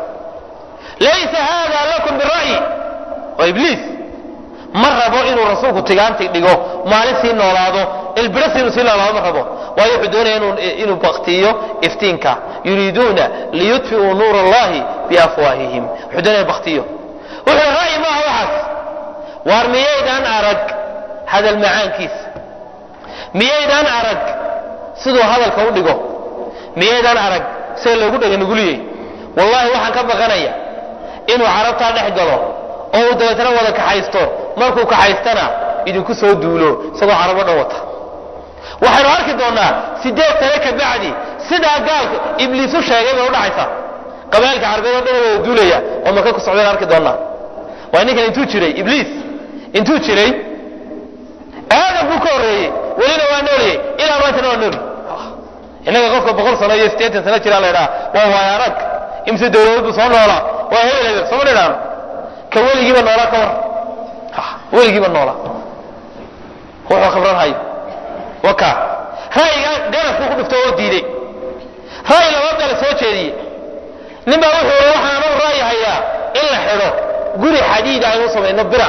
laysa haada lakum bira'yi waa ibliis ma rabo inuu rasuulku tigaanti dhigo maalin sii noolaado ilbirasi inuu sii noolaado ma rabo waayo wuxuu doonaya inuu baktiyo iftiinka yuriiduuna liyudfi'uu nuur allahi biafwaahihim wuxuu doonaya baktiyo wuxuu ra'yi maaha waxaas waar miyaydaan arag hadal macaankiisa miyaydaan arag siduu hadalka u dhigo miyaydaan arag sida loogu dhega nuguliyey wallahi waxaan ka baqanaya inuu carabtaa dhex galo oo uu dabeetana wada kaxaysto markuu kaxaystana idinku soo duulo isagoo carabo dhan wata waxaynu arki doonnaa sideed sane ka bacdi sidaa gaalka ibliisu sheegay bay udhacaysa qabailka carbeed oo dhan wada duulaya oo maka ku socdeen arki doonnaa waa ninkan intuu jiray ibliis intuu jiray aadam buu ka horreeyey welina waa nooliyey ilaa maantana waa nooli innaga qofka boqol sano iyo siddeetan sano jiraa la ydhaha waa waaya arag imse dawladood buu soo noolaa waa hebel hebel sooma dhidhaano ka weligiiba noolaa ka war weligiiba noolaa wuxuu khibran hayo waka ra'yiga ganafkuu ku dhifto oo diiday ra'yi labaad baa la soo jeediyey nin baa wuxuu i waxaan anagu ra'yi hayaa in la xidho guri xadiida aynu samayno bira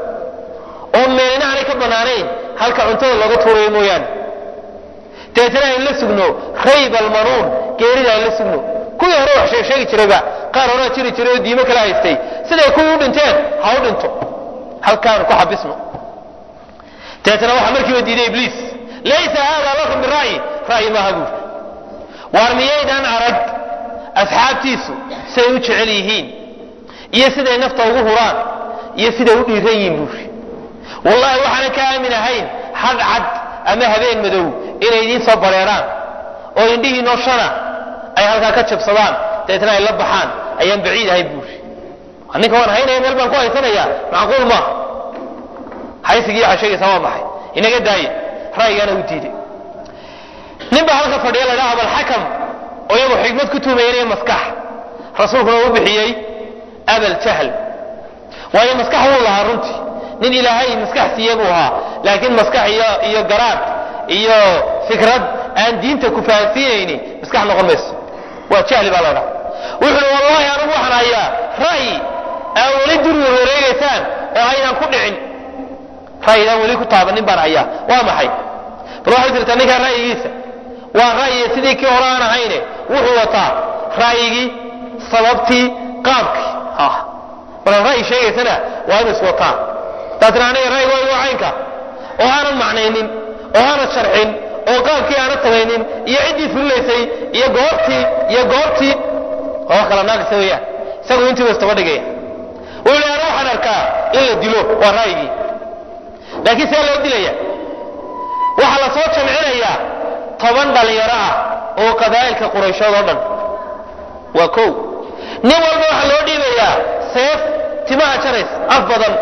oo meelina aanay ka bannaanayn halka cuntada looga tuurayo mooyaane dabeetana aynu la sugno rayb almanuun geerida aynu la sugno kuwii hore wax sheeg sheegi jirayba qaar horaa jiri jiray oo diimo kala haystay siday kuwii u dhinteen ha u dhinto halkaanu ku xabisno dabeetana waxaa markiiba diiday ibliis laysa haada lakum bira'yi ra'yi maaha buuri waar miyaydaan arag asxaabtiisu siday u jecel yihiin iyo siday nafta ugu huraan iyo siday u dhiiran yihiin buuri wallahi waxaanan ka aamin ahayn had cad ama habeen madow inay idiin soo bareeraan oo indhihiinoo shana ay halkaa ka jabsadaan dabeetna ay la baxaan ayaan baciid ahay buuri ninka waan haynaya meel baan ku haysanaya macquul maaha haysigii waxaa sheegaysaa waa maxay inaga daaya ra'yigaana u diiday nin baa halka fadhiya la dhaha abalxakam oo iyagu xikmad ku tuumaynaya maskax rasuulkuna uu bixiyey abal jahl waayo maskax wuu lahaa runtii nin ilaahay maskax siiye buu ahaa laakiin maskax iyo iyo garaad iyo fikrad aan diinta ku fahansiinayni maskax noqon mayso waa jahli baa la dhaha wuxuui wallahi anugu waxaan hayaa ra'yi aan weli duri wareegaysaan oo aynaan ku dhicin ra'yidaan weli ku taabanin baan hayaa waa maxay bal waxay jirtaa ninkaan ra'yigiisa waa ra'yi sidii kii hore aan ahayne wuxuu wataa ra'yigii sababtii qaabkii markaan ra'yi sheegaysana waa inu is wataa taasina aniga ra'yiga waa caynka oo aanan macnaynin oo aanan sharxin oo qaabkii aanan samaynin iyo ciddii fulilaysay iyo goortii iyo goortii waa wax kala naaqisa weeyaan isagu intii ba istaba dhigaya wuxuu leeyahay ana waxaan arkaa in la dilo waa ra'yigii laakiin see loo dilaya waxaa la soo jamcinayaa toban dhalinyaro ah oo qabaa'ilka qurayshood oo dhan waa kow nin walba waxaa loo dhiibayaa seef timaha jaraysa af badan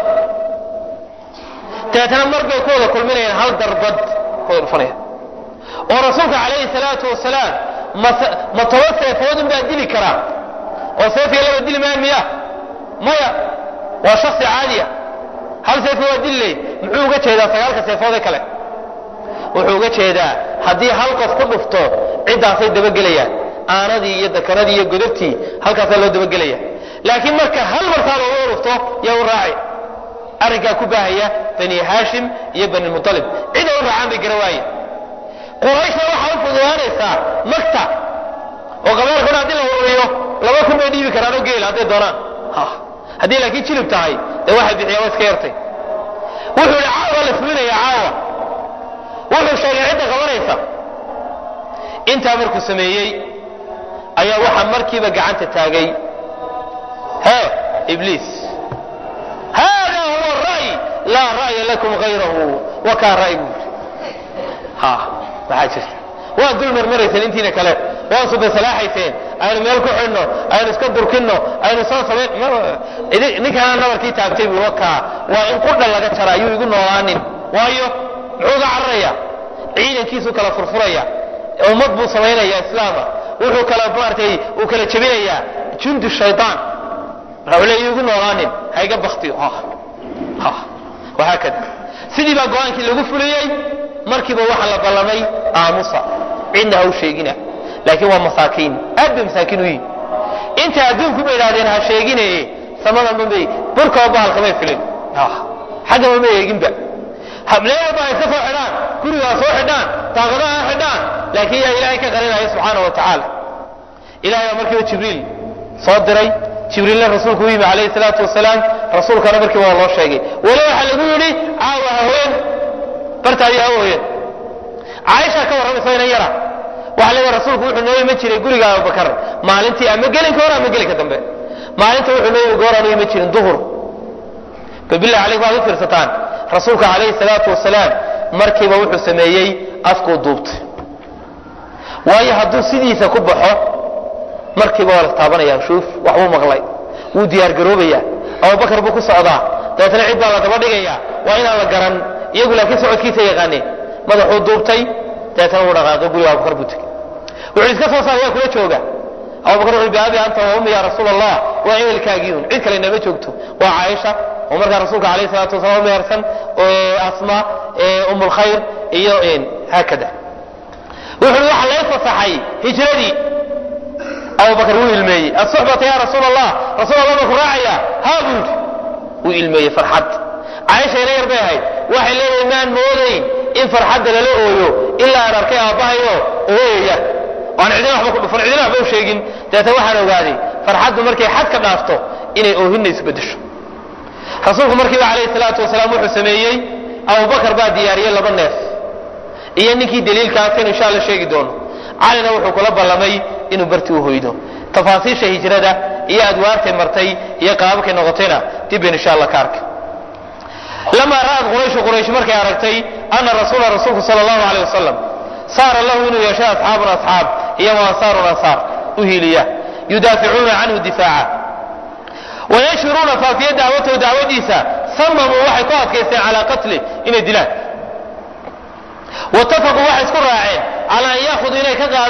dabeetana mar bay ku wada kulminayaan hal darbad wada dhufanaya oo rasuulka calayhi salaatu wasalaam ma toban seefoodun baa dili karaa oo seefkii laba dili maa miya maya waa shaksi caadiya hal seefka waa dili lay muxuu uga jeedaa sagaalka seefoodee kale wuxuu uga jeedaa haddii hal qof ku dhufto ciddaasay dabagelayaan aanadii iyo dakaradii iyo godabtii halkaasaa loo dabagelaya laakiin marka hal martaa looga dhufto yaa u raaci arrinkaa ku baahaya bani haashim iyo bani mualib cida u raacaan bay gara waaye qurayshna waxaa u fududaanaysaa magta oo qabailkuna haddii la ururiyo laba kun bay dhiibi karaan oo geel hadday doonaan haddii laakiin jilib tahay dee waxay bixiyaan waa iska yartay wuxuu yihi caawa la fulinaya caawa wuxuu sheegay cidda qabanaysa intaa markuu sameeyey ayaa waxaa markiiba gacanta taagay he ibliis hada huwa ra'y laa ra'ya lakum hayrahu wakaa ra'y buu ha maxaa jirta waa dul marmarayseen intiina kale waa subasalaaxayseen aynu meel ku xidhno aynu iska durkinno aynu soo samayn ninkaana nabarkii taabtay buu wakaa waa in qudha laga jara ayuu igu noolaanin waayo muxuu ga cararaya ciidankiisuu kala furfuraya ummad buu samaynaya islaama wuxuu kala maartay uu kala jebinayaa jundu shaytaan marka wuxuu le igu noolaanin hayga baktiyo wahaakada sidii baa go-aankii lagu fuliyey markiiba waxaa la ballamay aamusa cidna ha u sheegina laakiin waa masaakiin aad bay masaakiin u yihin inta adduunku bay idhahdeen ha sheeginaye samadan dhanbay burkaba bahalka may filin xaggaba ma eeginba hableen walba ay iska soo xidhaan gurigaa soo xidhaan daaqadaha ha xidhaan laakiin yaa ilaahay ka qarinaya subxaana wa tacaala ilahay baa markiiba jibriil soo diray jibriilna rasuulku u yimi calayhi salaatu wasalaam rasuulkana markiiba waa loo sheegay weli waxaa lagu yidhi caawa haween bartaadii ha hooyeen caaisha ka warramaysa inan yara waxaa leedahay rasuulku wuxuu noo iman jiray guriga abubakar maalintii ama gelinka hore ama gelinka dambe maalinta wuxuu noo yimi gooraan u iman jirin duhur babillahi calaykum waad u fiirsataan rasuulka calayhi salaatu wasalaam markiiba wuxuu sameeyey afkuu duubtay waayo hadduu sidiisa ku baxo markiiba waa la taabanaya shuuf waxbuu maqlay wuu diyaargaroobaya abubakar buu ku socdaa dabeetna cid baa la daba dhigaya waa inaan la garan iyagu laakiin socodkiisa yaqaaneen madaxuu duubtay dabeetna wuu dhaqaaqay guriga abubakar buu tegey wuxuu iska soo saaray waa kula jooga abubakar wuxuu biabi anta wa ummi ya rasuul allah waa ehelkaagiiun cid kale inama joogto waa caaisha oo markaa rasuulka alayhi salaatu wasalaam mehersan asma um lkhayr iyo haakada wuxuu waxa lay fasaxay hijradii abubakar wuu ilmeeyey asuxbata ya rasuul allah rasuul allah baa ku raacaya haa buu yidhi wuu ilmeeyey farxad caaisha ina yar bay ahayd waxay leedahay maan moodayn in farxadda lala ooyo ilaa aan arkay aabbahayo ooyaya aan cidina waxba ku dhufan cidina waxba u sheegin dabeetna waxaan ogaaday farxaddu markay xad ka dhaafto inay oohinna isbedesho rasuulku markiiba calayhi salaatu wasalaam wuxuu sameeyey abubakar baa diyaariyey laba neef iyo ninkii daliilkaaskan insha alla sheegi doono calina wuxuu kula ballamay inuu barti u hoydo tafaasiisha hijrada iyo adwaartay martay iyo qaababkay noqotayna dib bayn insha alla ka arkay lamaa ra'ad qurayshu quraysh markay aragtay ana rasuula rasuulku sala allahu aleyh wasalam saara lahu inuu yeeshay asxaabun asxaab iyo wa ansaarun ansaar u hiiliya yudaaficuuna canhu difaaca wayashhuruuna faafiya dacwatahu dacwadiisa samamuu waxay ku adkaysteen calaa qatli inay dilaan watafaquu waxay isku raaceen calaa an yaakuduu inay ka qaadaan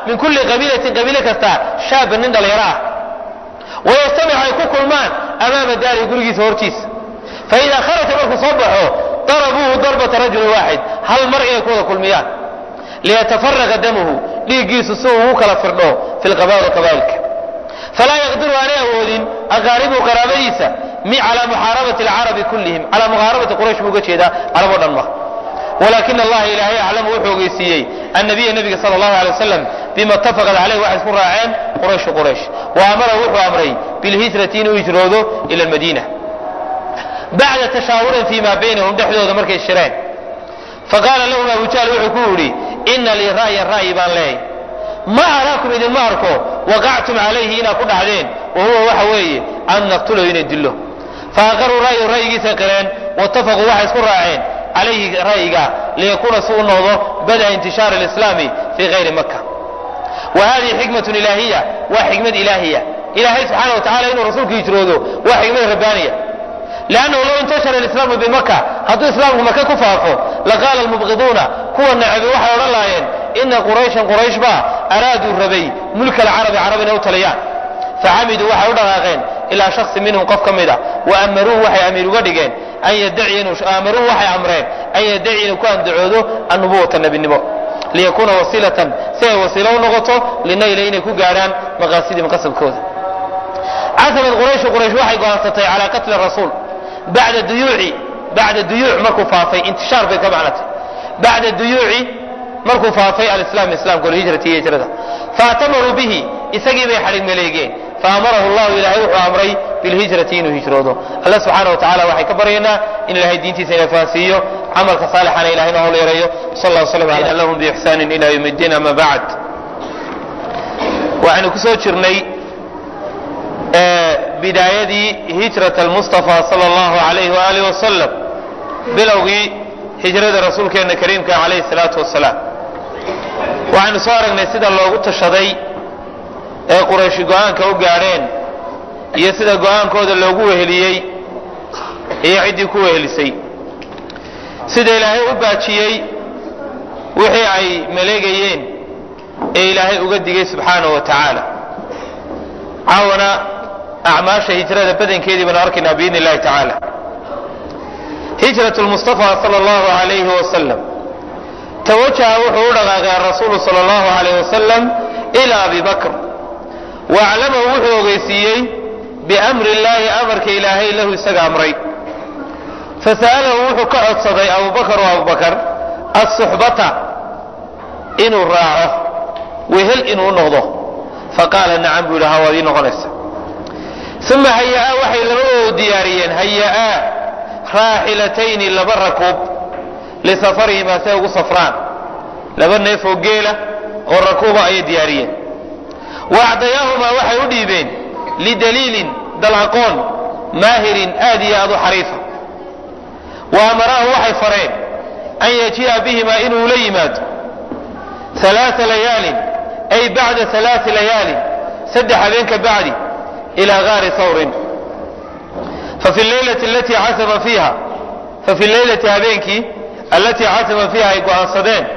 min kulli qabiilatin qabiile kasta shaaban nin dhallinyaro ah wayajtamic ay ku kulmaan amaama daarihi gurigiisa hortiisa faidaa kharaja markuu soo baxo darabuuhu darbata rajulin waaxid hal mar inay ku wada kulmiyaan liyatafaraqa damuhu dhiiggiisu si uu ugu kala firdho fi lqabaa'il qabaa'ilka falaa yaqdiru aanay awoodin aqaaribuhu qaraabadiisa mi calaa muxaarabati alcarabi kullihim calaa muxaarabati quraysh buu uga jeedaa carab o dhan ma walakin allaha ilaahay aclamu wuxuu ogeysiiyey annabiya nabiga sala allahu alay wasalam bima itafaqad caleyh waxay isku raaceen qurayshu quraysh wa amara wuxuu amray bilhijrati inuu hijroodo ila almadiina bacda tashaawurin fii ma baynahum dhexdooda markay shireen faqaala lahum abu jahl wuxuu ku yidhi ina lii ra'yan ra'yi baan leeyahy ma araakum idinma arko waqactum calayhi inaad ku dhacdeen wa huwa waxa weeye an naqtulahu inay dillo faaqaruu ra'yu ra'yigiisa qireen waitafaquu waxay isku raaceen calayhi ra'yiga liyakuuna si u noqdo bada intishaari alislaami fii kayri maka wa hadihi xikmatun ilaahiya waa xikmad ilaahiya ilaahay subxaana wa tacala inuu rasuulku hijroodo waa xikmad rabbaaniya lannahu low intashara alislaamu bimaka hadduu islaamku maka ku faafo laqaala almubqiduuna kuwa nacabi waxay odhan lahaayeen ina qurayshan quraysh baa araaduu rabay mulka alcarabi carab inay u taliyaan faxamiduu waxay u dhaqaaqeen ilaa shaksi minhum qof ka mida wa amaruuhu waxay amiir uga dhigeen an yadaciya inuu amaruuhu waxay amreen an yadaciya inuu ku andacoodo annubuwata nebinimo liyakuuna wasiilatan si ay wasiilo u noqoto linayla inay ku gaadhaan maqaasidihim qasabkooda casamad qurayshu quraysh waxay go'aansatay calaa qatli rasuul bacda duyuuci bacda duyuuc markuu faafay intishaar bay ka macnatay bacda duyuuci markuu faafay alislaam islaamka walhijrati iyo hijrada faatamaruu bihi isagii bay xadhig maleegeen faamarahu llahu ilaahay wuxuu amray bilhijrati inuu hijroodo alla subxaana wa tacala waxay ka baryaynaa in ilahay diintiisa ina fahansiiyo camalka saalixana ilahay noo howl yareeyo sal allah slam ala lahum biixsaanin ila yawm iddiin ama bacd waxaynu kusoo jirnay bidaayadii hijrat almustafa sala allahu alayh waaalih wasalam bilowgii hijrada rasuulkeena kariimka calayhi salaatu wasalaam waxaynu soo aragnay sida loogu tashaday ee qurayshi go-aanka u gaadheen iyo sida go-aankooda loogu weheliyey iyo ciddii ku wehelisay sida ilaahay u baajiyey wixii ay maleegayeen ee ilaahay uga digay subxaanahu wa tacaala caawana acmaasha hijrada badankeedii baanu arkaynaa biidni illahi tacaala hijrat lmustafa sala allahu alayhi wasalam tawajaha wuxuu u dhaqaaqay arasuulu sala allahu alayh wasalam ila abi bakr waaclamahu wuxuu ogeysiiyey biamri illaahi amarka ilaahay lahu isaga amray fasa'alahu wuxuu ka codsaday abubakar oo abubakar assuxbata inuu raaco wehel inuu noqdo faqaala nacam buu yidhi ha waad ii noqonaysa uma haya-aa waxay labadoodu diyaariyeen haya-aa raaxilatayni laba rakuub lisafarihimaa si ay ugu safraan laba neef oo geela oo rakuuba ayay diyaariyeen wa acdayaahumaa waxay u dhiibeen lidaliilin dalaqoon maahirin aad iyo aad u xariifa wa amaraahu waxay fareen an yajii'a bihimaa inuu la yimaado alaaa layaalin ay bacda alaai layaalin saddex habeen ka bacdi ilaa gaari sawrin fafi leylati alatii casama fiiha fafi leylati habeenkii allatii casama fiiha ay go'aansadeen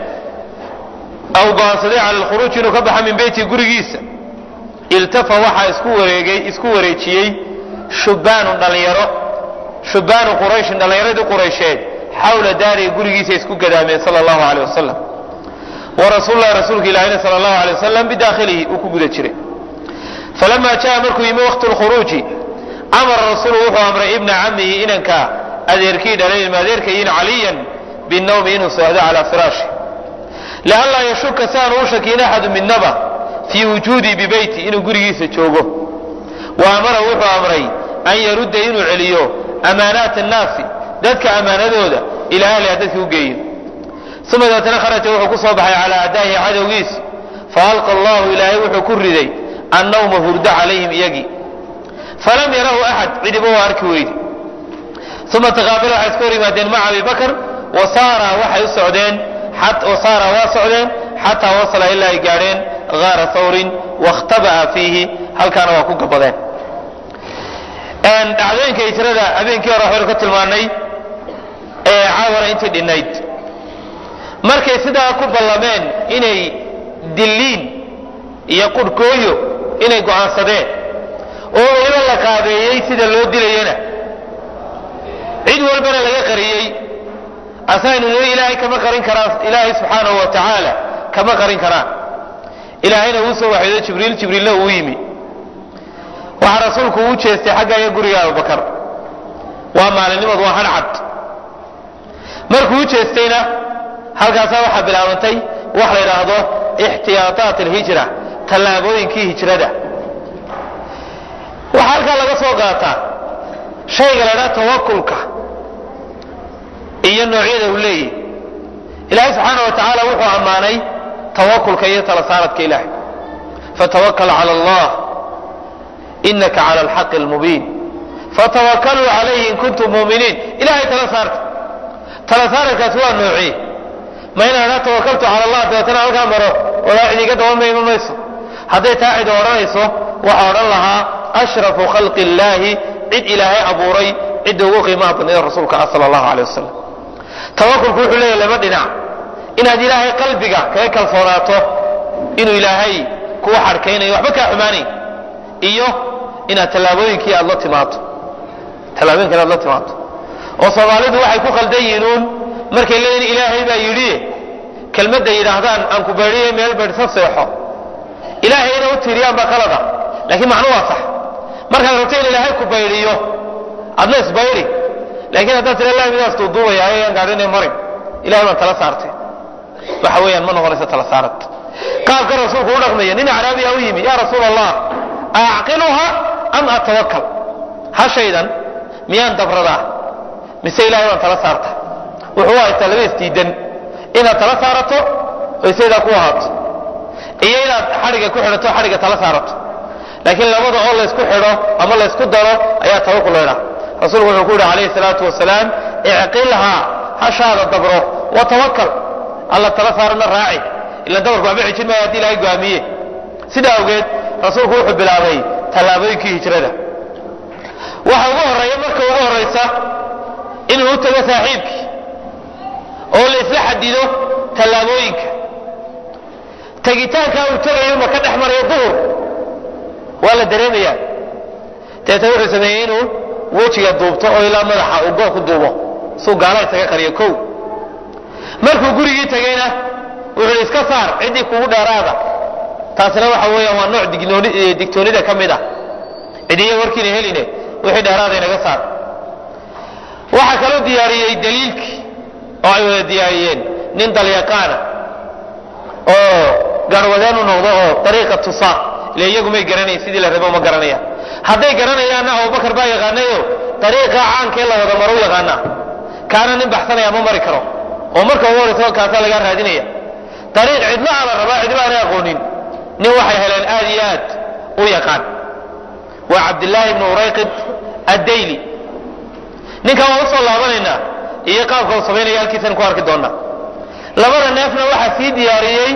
aw go'aansadeen cala alkhuruuj inuu ka baxa min beyti gurigiisa iltafa waxaa isku wareegay isku wareejiyey shubbaanun dhallinyaro shubbaanu qurayshin dhallinyaradii quraysheed xawla daarihi gurigiisa isku gadaameen sala allahu aleyh wasalam wa rasuululahi rasuulka ilaahina sala allahu alay wasalam bidaakhilihi uu ku guda jiray falama jaa markuu yimi waqtu lkhuruuji amara rasuulu wuxuu amray ibna camihi inanka adeerkii dhalay ilma adeerkayin caliyan binawmi inuu seexdo calaa firaashi lianlaa yashuka si aanu u shakiin axadu midnaba fii wujuudii bibeyti inuu gurigiisa joogo wa amara wuxuu amray an yarudda inuu celiyo amaanaat annaasi dadka ammaanadooda ilaa ahliha dadka u geeyo uma deetana kharaja wuxuu ku soo baxay calaa adaahi cadowgiisi faalqa allahu ilaahay wuxuu ku riday annawma hurdo calayhim iyagii falam yarahu axad cidiba waa arki weydi uma taqaabala waxay iska hor yimaadeen maca abi bakr wasaara waxay u socdeen wasaara waa socdeen xataa wasala ilaa ay gaadheen gaara thawrin wakhtaba'a fiihi halkaana waa ku gabadeen dhacdooyinka hijrada habeenkii hore waxbaynu ka tilmaanay ee caawana intii dhinnayd markay sidaa ku ballameen inay dilliin iyo qurhkooyo inay go'aansadeen oo weliba la qaabeeyey sida loo dilayana cid walbana laga qariyey asaynu niri ilaahay kama qarin karaan ilaahay subxaanahu wa tacaala kama qarin karaan ilaahayna uu soo waxyooday jibriil jibriilna uu yimi waxaa rasuulku uu jeestay xaggaya guriga abubakar waa maalinimadu waa hadhcad markuu u jeestayna halkaasaa waxaa bilaabantay wax la yidhaahdo ixtiyaataat alhijra tallaabooyinkii hijrada waxaa halkaa laga soo qaataa shayga la ydhaha tawakulka iyo noocyada uu leeyahy ilaahay subxaana wa tacaala wuxuu ammaanay tawakulka iyo tala saaradka ilaahay fatawakal cala allah inaka cala alxaqi almubiin fatawakaluu calayhi in kuntum muuminiin ilahay tala saarta tala saaradkaasi waa noocii ma inaan idhaa tawakaltu cala allah dabeetana halkaa maro walaa cid iga dabamayma mayso hadday taa cid odhanayso waxaa odhan lahaa ashrafu khalqi illaahi cid ilaahay abuuray cidda ugu qiimaha badnayd rasuulka ah sala allahu alay wasalam tawakulku wuxuu leeyahy laba dhinac inaad ilaahay qalbiga kaga kalsoonaato inuu ilaahay kuwa xadhkaynayo waxba kaa xumaanayn iyo inaad tallaabooyinkii aad la timaado tallaabooyinka inaad la timaado oo soomaalidu waxay ku khaldan yihiin markay leeyihin ilaahay baa yidhi kelmadda yidhaahdaan aan ku baydhiye meel baydhsa seexo ilaahayna u tiiriyaan baa qalada laakiin macnu waa sax markaad rabto in ilaahay ku baydhiyo adna isbaydi laakiin haddaad tira ilahay midaas duuduubaya ayaan gaadhinay marin ilahay baan tala saartay waxa weeyaan ma noqonaysa tala saarad qaabka rasuulku u dhaqmaya nin acraabiya u yimi yaa rasuul allah acqiluha am atawakal hashaydan miyaan dabradaa mise ilahay baan tala saarta wuxuu haystaa laba isdiidan inaad tala saarato oy saydaa ku ahaato iyo inaad xadhiga ku xidhato xadhiga tala saarato laakiin labada oo laysku xidho ama laysku daro ayaa tawakul la ydhaha rasuulku wuxuu ku yidhi calayhi salaatu wasalaam icqilhaa hashaada dabro wa tawakal alla tala saarana raaci ila dabarku waxba xijin maayo haddii ilahay go'aamiye sidaa awgeed rasuulku wuxuu bilaabay tallaabooyinkii hijrada waxa ugu horreeya marka ugu horraysa inuu u tago saaxiibkii oo la isla xadido tallaabooyinka tegitaankaa uu tegayo ma ka dhex marayo duhur waa la dareemayaa deeta wuxuu sameeyey inuu wejiga duubto oo ilaa madaxa uu goor ku duubo suu gaala isaga qariyo kow markuu gurigii tegayna wuxuu iska saar ciddii kugu dheeraada taasina waxa weeyaan waa nooc digtoonida ka mid ah cidiya warkiina heline wixii dheeraada inaga saar waxaa kaloo diyaariyey daliilkii oo ay wada diyaariyeen nin dalyaqaana oo garwadeen u noqdo oo dariiqa tusa ile iyagu may garanayn sidii la rabo ma garanayaan hadday garanayaanna abubakar baa yaqaanayo dariiqa caankee la wada maro u yaqaanaa kaana nin baxsanaya ma mari karo oo marka ugu horaysa kaasaa lagaa raadinaya dariiq cidlaha la rabaa cidba aanay aqoonin nin waxay heleen aad iyo aad u yaqaan waa cabdillaahi ibnu urayqid addayli ninkan waan usoo laabanaynaa iyo qaabka uu samaynaya halkiisan ku arki doonaa labada neefna waxaa sii diyaariyey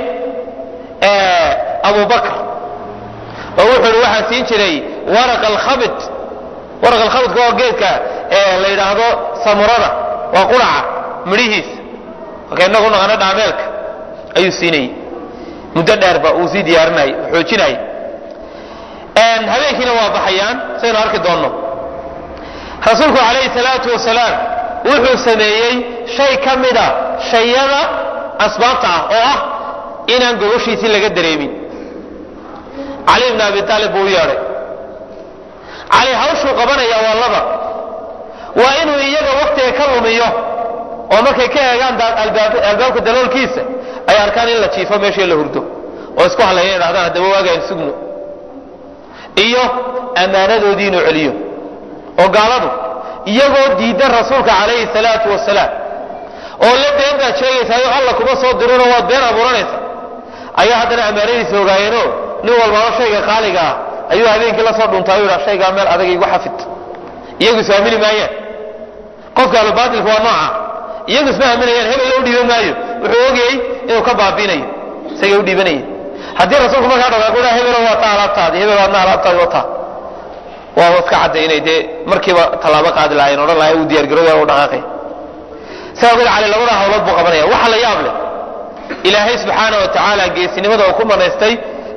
abubakr oo wuxuu ihi waxaan siin jiray waraq alkhabid waraq alkhabidka oo geedka la yidhaahdo samurada waa quraca midhihiisa marka inagu naqano dhaameelka ayuu siinayey muddo dheerba uu sii diyaarinayay xoojinayay habeenkiina waa baxayaan saynu arki doonno rasuulku calayhi salaatu wasalaam wuxuu sameeyey shay ka mida shayada asbaabta ah oo ah inaan gogoshiisii laga dareemin cali ibn abi aalib buu u yeedhay cali hawshuu qabanaya waa laba waa inuu iyaga waktiga ka lumiyo oo markay ka eegaan albaabka daloolkiisa ay arkaan in la jiifo meeshii la hurdo oo isku hadlaya idhahdaan haddaba waagaan sugno iyo ammaanadoodii inuu celiyo oo gaaladu iyagoo diidan rasuulka calayhi salaatu wasalaam oo la been baad sheegaysaayo alla kuma soo dirinoo waad been abuuranaysa ayaa haddana ammaanadiisa ogaayeenoo nin walbaaba shayga qaaliga ah ayuu habeenkii la soo dhuntaa u yidhaa shaygaa meel adag igu xafid iyagu isfaamili maayaan qofka alubaatilka waa nooca iyagu isma aaminayaan hebel loo dhiiban maayo wuxuu ogayey inuu ka baabiinayo isagay u dhiibanayeen haddii rasuulku markaa dhaqaaqo dhaa hebelo waa taa alaabtaadi hebel waadna alaabtaadi wataa waaba iska cadday inay dee markiiba tallaabo qaadi lahayen odhan lahay uu diyaargarooya u dhaqaaqay sidaa ogeed cali labada hawlood buu qabanaya waxa la yaab leh ilaahay subxaana wa tacaala geesinimada uu ku manaystay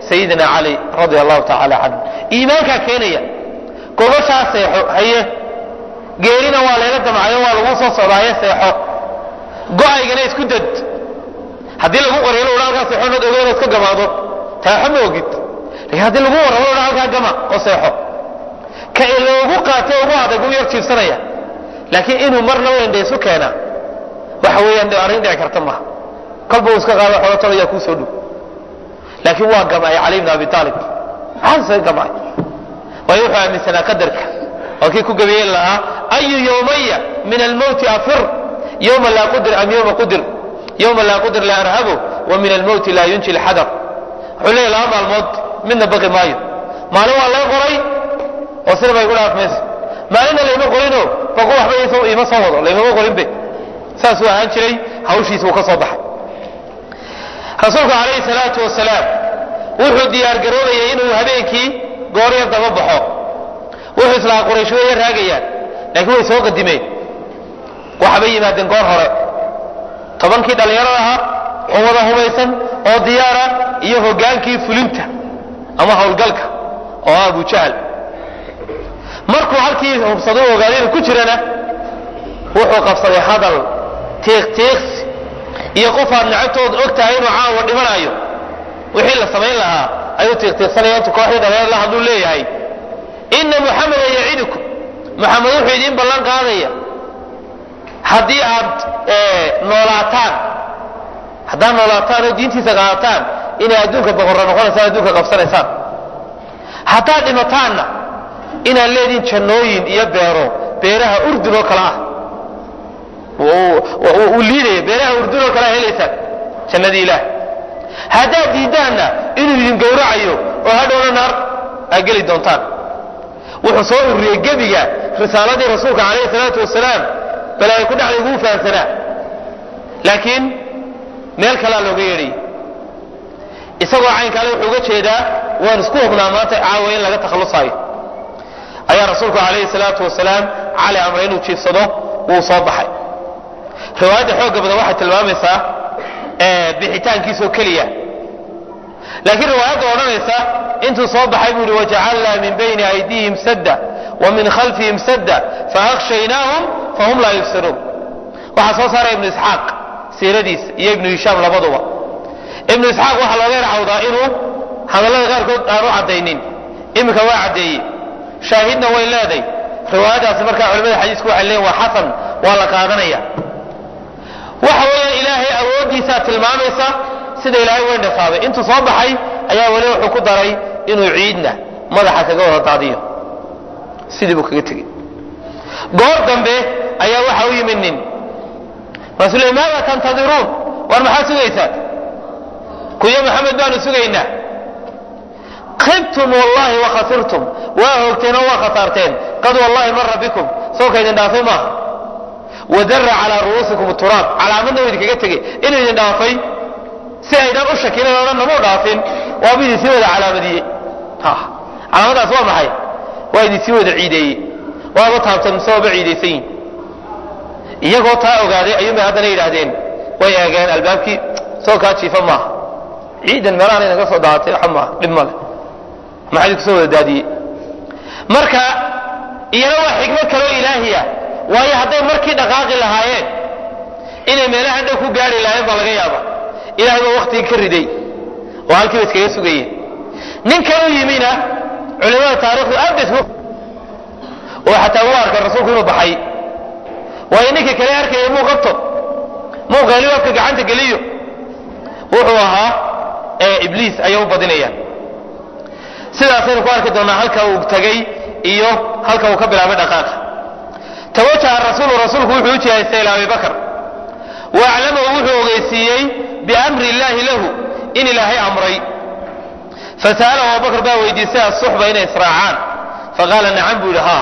sayidina cali radia allahu tacaala canhu iimaankaa keenaya gogoshaa seexo haye geerina waa layla damcayo waa lagu soo socdaaye seexo go-aygana isku dad haddii lagu qoryo la halkaa seexo nad ogo inaad ka gamaado taaxo ma ogid lakin haddii lagu warramo la halkaa gama oo seexo ka loogu qaatay ugu adag u yar jiibsanaya laakiin inuu marna wendha isu keena waxa weeyaan arrin dhici karta maaha kolba uu iska qaado xolotol ayaa kuu soo dhow laakiin waa gamay cali bn abi aalib maxaa gamay waayo wuxuu aaminsanaa qadarka oo kii ku gabeeyen lahaa ayu yowmaya min almowti afir yowma laa qudir am yowma qudir yowma laa qudir laa arhabo wa min almowti laa yunji lxadar wuxuu leeyahy laba maalmood midna baqi maayo maalin waa lay qoray oo sina bay gu dhaaf mayso maalinna layma qorino baqo waxba ima soo wado laymama qorinbe saasuu ahaan jiray hawshiisa uu ka soo baxay rasuulku calayhi salaatu wasalaam wuxuu diyaargaroobayay inuu habeenkii gooryar daba baxo wuxuu islahaa quraysh weeya raagayaan laakiin way soo qadimeen waxbay yimaadeen goor hore tobankii dhallinyarada ahaa oo wada hubaysan oo diyaara iyo hogaankii fulinta ama howlgalka oo ah abu jahl markuu halkii hubsado ogaadayna ku jirana wuxuu qabsaday hadal tiiqtiiqsi iyo qof aad nacabtood og tahay inuu caawa dhimanayo wixii la samayn lahaa ayuu tiiqtiiqsanaya intu kooxdii dhallinyar la hadluu leeyahay ina muxameda yacidukum muxamed wuxuu idiin ballan qaadaya haddii aad noolaataan haddaad noolaataan oo diintiisa qaadataan inay adduunka boqorra noqonaysaan adduunka qabsanaysaan haddaad dhimataanna inaad leediin jannooyin iyo beero beeraha urdun oo kale ah uu liidaya beeraha urdun oo kale a helaysaan jannadii ilaah haddaad diidaanna inuu idin gowracayo oo hadhowna naar aad geli doontaan wuxuu soo ururiyey gebiga risaaladii rasuulka calayhi salaatu wasalaam bal ay ku dhacday ugu fahamsanaa laakiin meel kalea looga yeedhayay isagoo caynkaale wuxuu uga jeedaa waan isku hubnaa maanta caawa in laga takhallusaayo ayaa rasuulku calayhi salaatu wasalaam cali amray inuu jiifsado wuu soo baxay riwaayadda xoogga badan waxay tilmaamaysaa bixitaankiisoo keliya laakiin riwaayadda odhanaysa intuu soo baxay buu yihi wajacalnaa min bayni aydihim sadda wa min khalfihim sadda faakhshaynaahum fahum laa yubsiruun waxaa soo saaray ibnu isxaaq siiradiisa iyo ibnu hishaam labaduba ibnu isxaaq waxaa looga yarcawdaa inuu hadallada qaarkood aanu caddaynin iminka waa caddeeyey shaahidna way leeday riwaayadaasi markaa culimada xadiisku waxay leeyiin waa xasan waa la qaadanaya waxa weeyaan ilaahay awooddiisaa tilmaamaysa sida ilaahay weyn dhasaabay intuu soo baxay ayaa weli wuxuu ku daray inuu ciidna madaxa kaga wada daadiyo sidii buu kaga tegey goor dambe ayaa waxa u yimid nin markaasuu le maada tantadiruun war maxaad sugaysaan kuyo maxamed baanu sugaynaa khibtum wallahi wakhasirtum waa hoogteen oo waa khasaarteen qad wallahi mara bikum sawka idin dhaafay maaha wadara calaa ru'uusikum turaab calaamadna u idinkaga tegey inuu idin dhaafay si aydan u shakinan odhan namuu dhaafin waaba idin sii wada calaamadiyey calaamadaas waa maxay waa idin sii wada ciideeyey waaba taabtan mise waaba ciidaysan yihin iyagoo taa ogaaday ayuunbay haddana yidhaahdeen way eegeen albaabkii soo kaa jiifa maaha ciidan meelahan inaga soo daaatay waxa maaha dhib male maxaa idinku soo wada daadiyey marka iyana waa xikmad kaloo ilaahiya waayo hadday markii dhaqaaqi lahaayeen inay meelaha dhow ku gaari lahaayeen baa laga yaaba ilahay baa waktigii ka riday oo halkiiba iskaga sugayeen ninkan u yimina culimada taarikhdu aad bay isku oo xataa u arkay rasuulku inuu baxay waayo ninka kale arkaya muu qabto muu qeeliyo afka gacanta geliyo wuxuu ahaa ibliis ayay u badinayaan sidaasaynu ku arki doonaa halka uu tagay iyo halka uu ka bilaabay dhaqaaqa tawajaha rasuulu rasuulku wuxuu u jihaystay ilaa abi bakr waaclamahu wuxuu ogeysiiyey biamri illaahi lahu in ilaahay amray fasa'alahu abubakr baa weydiistay asuxba inay israacaan faqaala nacam buu yidhi haa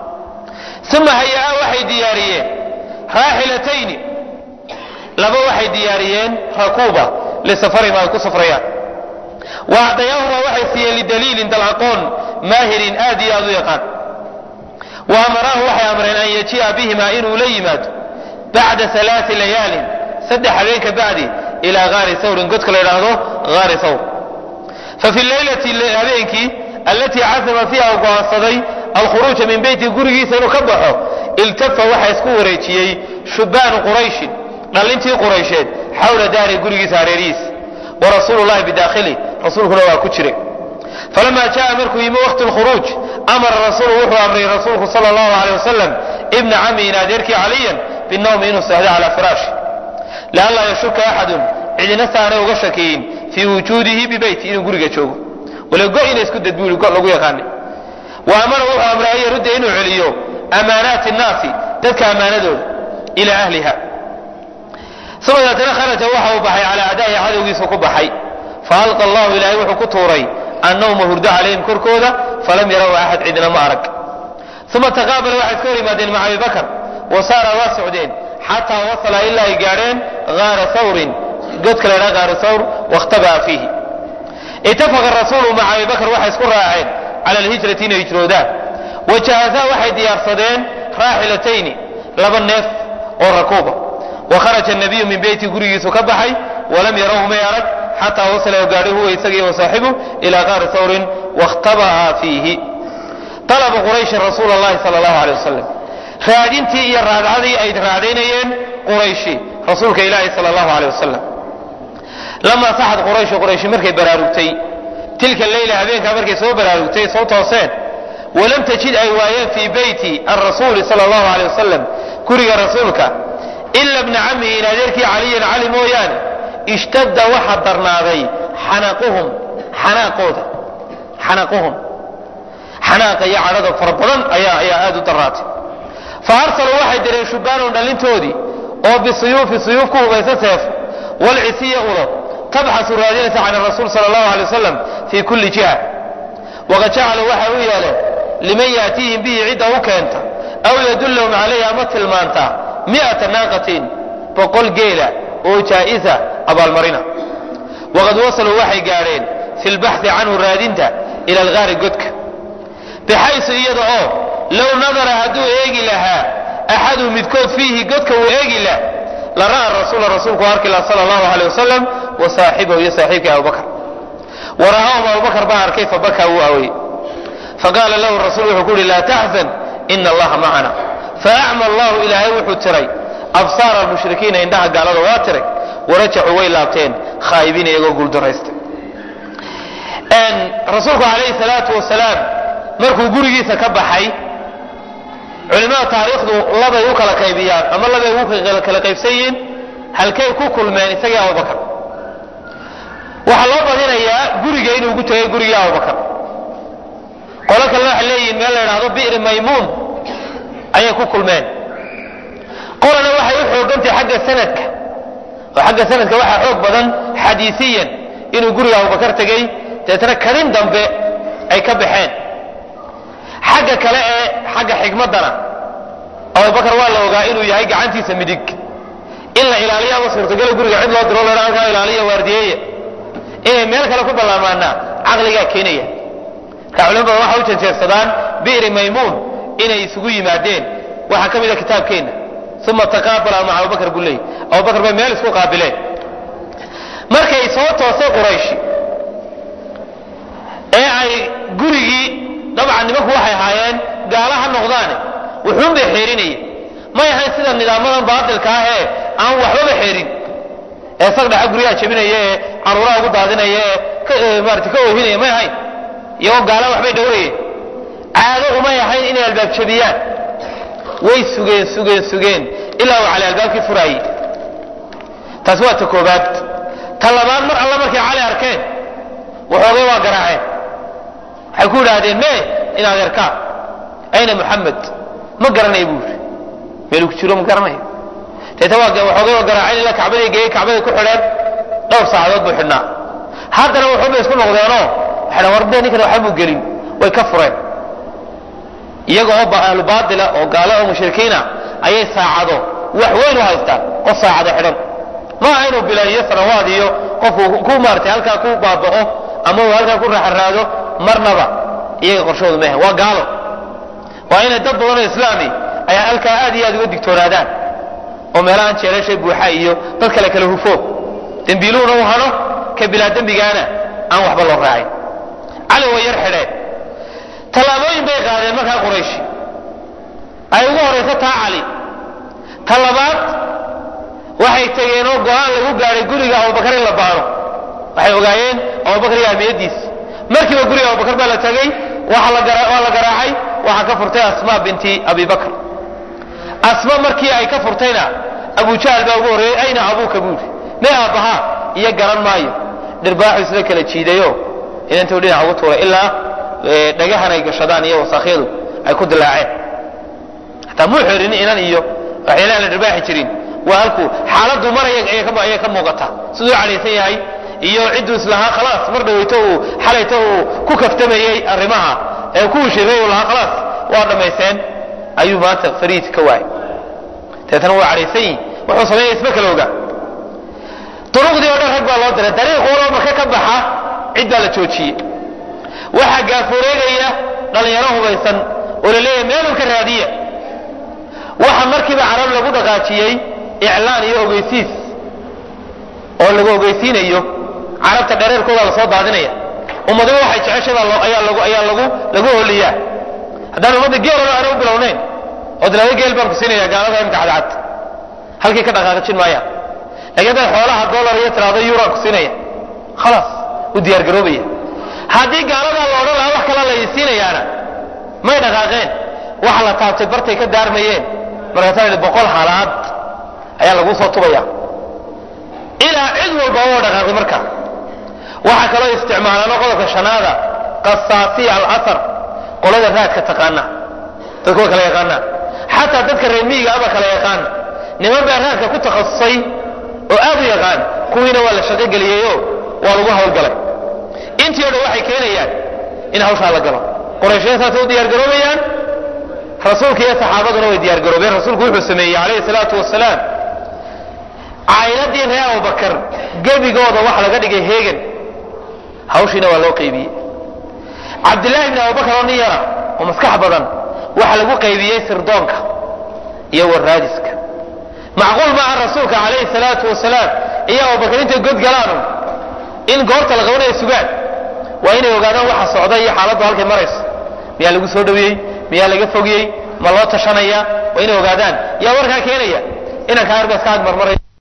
uma hayaa waxay diyaariyeen raaxilatayni laba waxay diyaariyeen rakuuba lisafarihim ay ku safrayaan wa acdayaahuma waxay siiyeen lidaliilin dalaqoon maahirin aad iyo aad u yaqaan wa amaraahu waxay amreen an yaji'a bihima inuu la yimaado bacda alaai layaalin saddex habeen ka bacdi ilaa haari sawrin godka la yidhaahdo haari sawr fa fi laylati habeenkii allatii casama fiiha u go'aansaday alkhuruuja min beyti gurigiisa inuu ka baxo iltafa waxaa isku wareejiyey shubaanu qurayshin dhallintii quraysheed xawla daari gurigiisa hareerihiisa wa rasuulu llahi bidaakhili rasuulkuna waa ku jiray falama jaa markuu yimi waqti lkhuruuj amara rasuulu wuxuu amray rasuulku sala allahu aleyh wasalam ibna camiin adeerkii caliyan binawmi inuu seexdo calaa firaashi lianlaa yashuka axadun cidina saanay uga shakiyin fii wujuudihi bibeyti inuu guriga joogo wala go ina isku dad buu go lagu yaqaanay wa amara wuxuu amray an yarudda inuu celiyo amaanaati nnaasi dadka ammaanadooda ilaa ahliha uma deetana kharaja waxa uu baxay calaa adaahi cadowgiisu ku baxay faalqa allahu ilaahay wuxuu ku tuuray annawma hurdo calayhim korkooda falam yaraw axad cidina ma arag uma taqaabala waxay iska hor yimaadeen maca abibakar wa saara waa socdeen xataa wasala ilaa ay gaadheen gaara sawrin godka la ydhaha gaara sawr wakhtabaa fiihi itafaqa rasuulu maca abibakar waxay isku raaceen cala alhijrati inay hijroodaan wajahazaa waxay diyaarsadeen raaxilatayni laba neef oo rakuuba wa kharaja nabiyu min beyti gurigiisu ka baxay walam yarawhu may arag xataa wasala oo gaadhay huwa isagii wa saaxibu ilaa qaari sawrin wakhtaba'a fiihi طلب qرayشhi رasuul الlahi salى الlahu عalيه wasalam raadintii iyo raadcadii ay raadaynayeen qurayshi rasuulka ilaahi salى الlahu عalيه wasalam lamaa saxad qurayشhu qurayshi markay baraarugtay tilka leyla habeenkaa markay soo baraarugtay soo tooseen walam tajid ay waayeen fii beyti الrasuuli salى الlahu عalيه wasalam guriga rasuulka ila bna camihi in adeerkii caliyan cali mooyaane ishtadda waxa darnaaday xanaquhum xanaaqooda xanaquhum xanaaqa iyo cadhada fara badan ayaa ayaa aada u daraatay fa arsaluu waxay direen shubaanon dhalintoodii oo bisuyuufi suyuuf ku hubaysa seef walcisiya ulo tabxasu raadinaysa can rasuul sala allahu alay wasalam fii kulli jiha waqad jacaluu waxay u yeeleen liman yaatiihim bihi cidda u keenta aw yadullahum calayhi ama tilmaanta mi'ata naaqatin boqol geela oo jaa'isa abaalmarina waqad wasaluu waxay gaadheen fi lbaxthi canhu raadinta ila algaari godka bixaysu iyada oo low nadara hadduu eegi lahaa axadu midkood fiihi godka uu eegi lah la ra'a rasuula rasuulku arki laha sala allahu aleyh wasalam wa saaxibahu iyo saaxiibkii abubakar wa ra'aahum abubakar baa arkay fabakaa wuu aweyey faqaala lahu rasuul wuxuu ku uhi laa taxzan ina allaha macana faacma allahu ilaahay wuxuu tiray absaara almushrikiina indhaha gaalada waa tiray warajacuu way laabteen khaa'ibiin iyagoo guuldaraystay rasuulku calayhi salaatu wasalaam markuu gurigiisa ka baxay culimada taariikhdu labay u kala qaybiyaan ama labay ugu kala qaybsan yihiin halkay ku kulmeen isagii abubakar waxaa loo badinayaa guriga inuu ugu tegay gurigii abubakar qolo kalena waxay leeyihiin meel la idhaahdo bi'ri maymuun ayay ku kulmeen qolana waxay u xoogantahay xagga sanadka oo xagga sanadka waxaa xoog badan xadiisiyan inuu guriga abubakar tegey deetna kadin dambe ay ka baxeen xagga kale ee xagga xikmaddana abubakar waa la ogaa inuu yahay gacantiisa midig in la ilaaliyo ama suurtagalo guriga cid loo diro la halkaa ilaaliya waardiyeeya inay meel kale ku ballaamaana caqligaa keenaya marka culimo badan waxa u janjeersadaan bi'ri maymuun inay isugu yimaadeen waxaa ka mid a kitaabkeenna uma taqaabala maca abubakar buu leeyay abubakar bay meel isku qaabileen markay soo toosay qurayshi ee ay gurigii dabcan nimanku waxay ahaayeen gaala ha noqdaane wuxuun bay xeerinayeen may ahayn sida nidaamadan baatilka ah ee aan waxbaba xeerin ee sag dhaxa guryaha jebinaya ee caruuraha ugu daadinaya ee maarata ka oohinaya may ahayn iyagoo gaala waxbay dhowrayeen caado umay ahayn inay albaab jebiyaan way sugeen sugeen sugeen ilaa uu cali albaabkii furaayey taasi waa ta koobaad ta labaad mar alla markay cali arkeen waxoogay waa garaaceen waxay ku idhaahdeen me inaad erkaan ayna muxamed ma garanaya buu yidhi meeluu ku jiro ma garanayo deeta waa waxoogay waa garaaceen ilaa kacbaday geeyey kacbaday ku xidheen dhowr saacadood buu xidhnaa haddana wuxuubay isku noqdeenoo waxay dhahan war dee ninkan waxba muu gelin way ka fureen iyaga oo ahlu baatila oo gaalo oo mushrikiina ayay saacado wax weyn u haystaan qof saacado xidhan ma aha inuu bilaahiyo sanawaad iyo qofku ku maaratay halkaa ku baaba'o ama uu halkaa ku raxaraado marnaba iyaga qorshoodu maaha waa gaalo waa inay dad badanoo islaami ay halkaa aad iyo aad uga digtoonaadaan oo meelahan jeelasha buuxa iyo dad kale kale hufo dembiiluhuna u hano ka bilaa dembigaana aan waxba loo raacin cali way yar xidheen tallaabooyin bay qaadeen markaa qurayshi ay ugu horayso taa cali ta labaad waxay tegeen oo go-aan lagu gaadhay guriga abubakar in la baano waxay ogaayeen abubakar iyo ahmiyadiisa markiiba guriga abubakar baa la tegey waa la garaacay waxaa ka furtay asma binti abi bakr asma markii ay ka furtayna abu jahl baa ugu horreeyey ayna abuuka buuri me aabbahaa iyo garan maayo dhirbaaxu isla kala jiidayo inantuu dhinac ugu tuuray ilaa dhagahan ay gashadaan iyo wasaakyadu ay ku dilaaceen hataa muu xerin inan iyo waxyaalahan la dhirbaaxi jirin waa halku xaaladdu mar ayay ka muuqata siduu cadhaysan yahay iyo cidduu islahaa khalaas mar dhaweyto uu xalayto uu ku kaftamayey arrimaha ee ku shiray uu lahaa khalaas waa dhammaysteen ayuu maanta fariid ka waayay deetana waa cadhaysan yihi wuxuu sameeyay isma kala oga duruqdii oo dhan rag baa loo diray dariiq waloo marka ka baxa cid baa la joojiyey waxaa gaafureegaya dhallinyaro hubaysan oo la leeyahay meelun ka raadiya waxa markiiba carab lagu dhaqaajiyey iclaan iyo ogeysiis oo lagu ogeysiinayo carabta dhereerkooda lasoo daadinaya ummadiba waxay jeceshadaa ayaa lagu ayaa lagu lagu holiyaa haddaan ummadda geelona aana u bilownayn oo dilaayo geel baan ku siinaya gaalada imka cadcad halkii ka dhaqaaqajin maayaan laakiin hadday xoolaha dollar iyo tiraado euraan ku siinaya khalaas u diyaar garoobaya haddii gaaladaa la odhan lahaa wax kala la siinayaana may dhaqaaqeen waxa la taabtay bartay ka daarmayeen markaasaa yidhi boqol halaad ayaa laguu soo tubaya ilaa cid walba oo dhaqaaqday marka waxaa kaloo isticmaalaano qodobka shanaada qasaasiya alahar qolada raadka taqaana dadku waa kala yaqaanaa xataa dadka reemiyiga aba kala yaqaan niman baa raadka ku takhasusay oo aad u yaqaan kuwiina waa la shaqogeliyeyo waa lagu hawlgalay intii o dhan waxay keenayaan in hawshaa la galo qurayshya saasay u diyaargaroobayaan rasuulka iyo saxaabaduna way diyaargaroobeen rasuulku wuxuu sameeyey calayhi salaatu wasalaam caa'iladii reer abubakar gebigooda waxa laga dhigay heegan hawshiina waa loo qaybiyey cabdillaahi bni abubakar oo nin yara oo maskax badan waxa lagu qaybiyey sirdoonka iyo waraadiska macquul maaha rasuulka calayhi salaatu wasalaam iyo abubakar intay god galaanu in goorta la qabanayo sugaan waa inay ogaadaan waxa socda iyo xaaladdu halkay marayso miyaa lagu soo dhawiyey miyaa laga fogiyey ma loo tashanaya waa inay ogaadaan yaa warkaa keenaya inankaa arba iska agmarmaray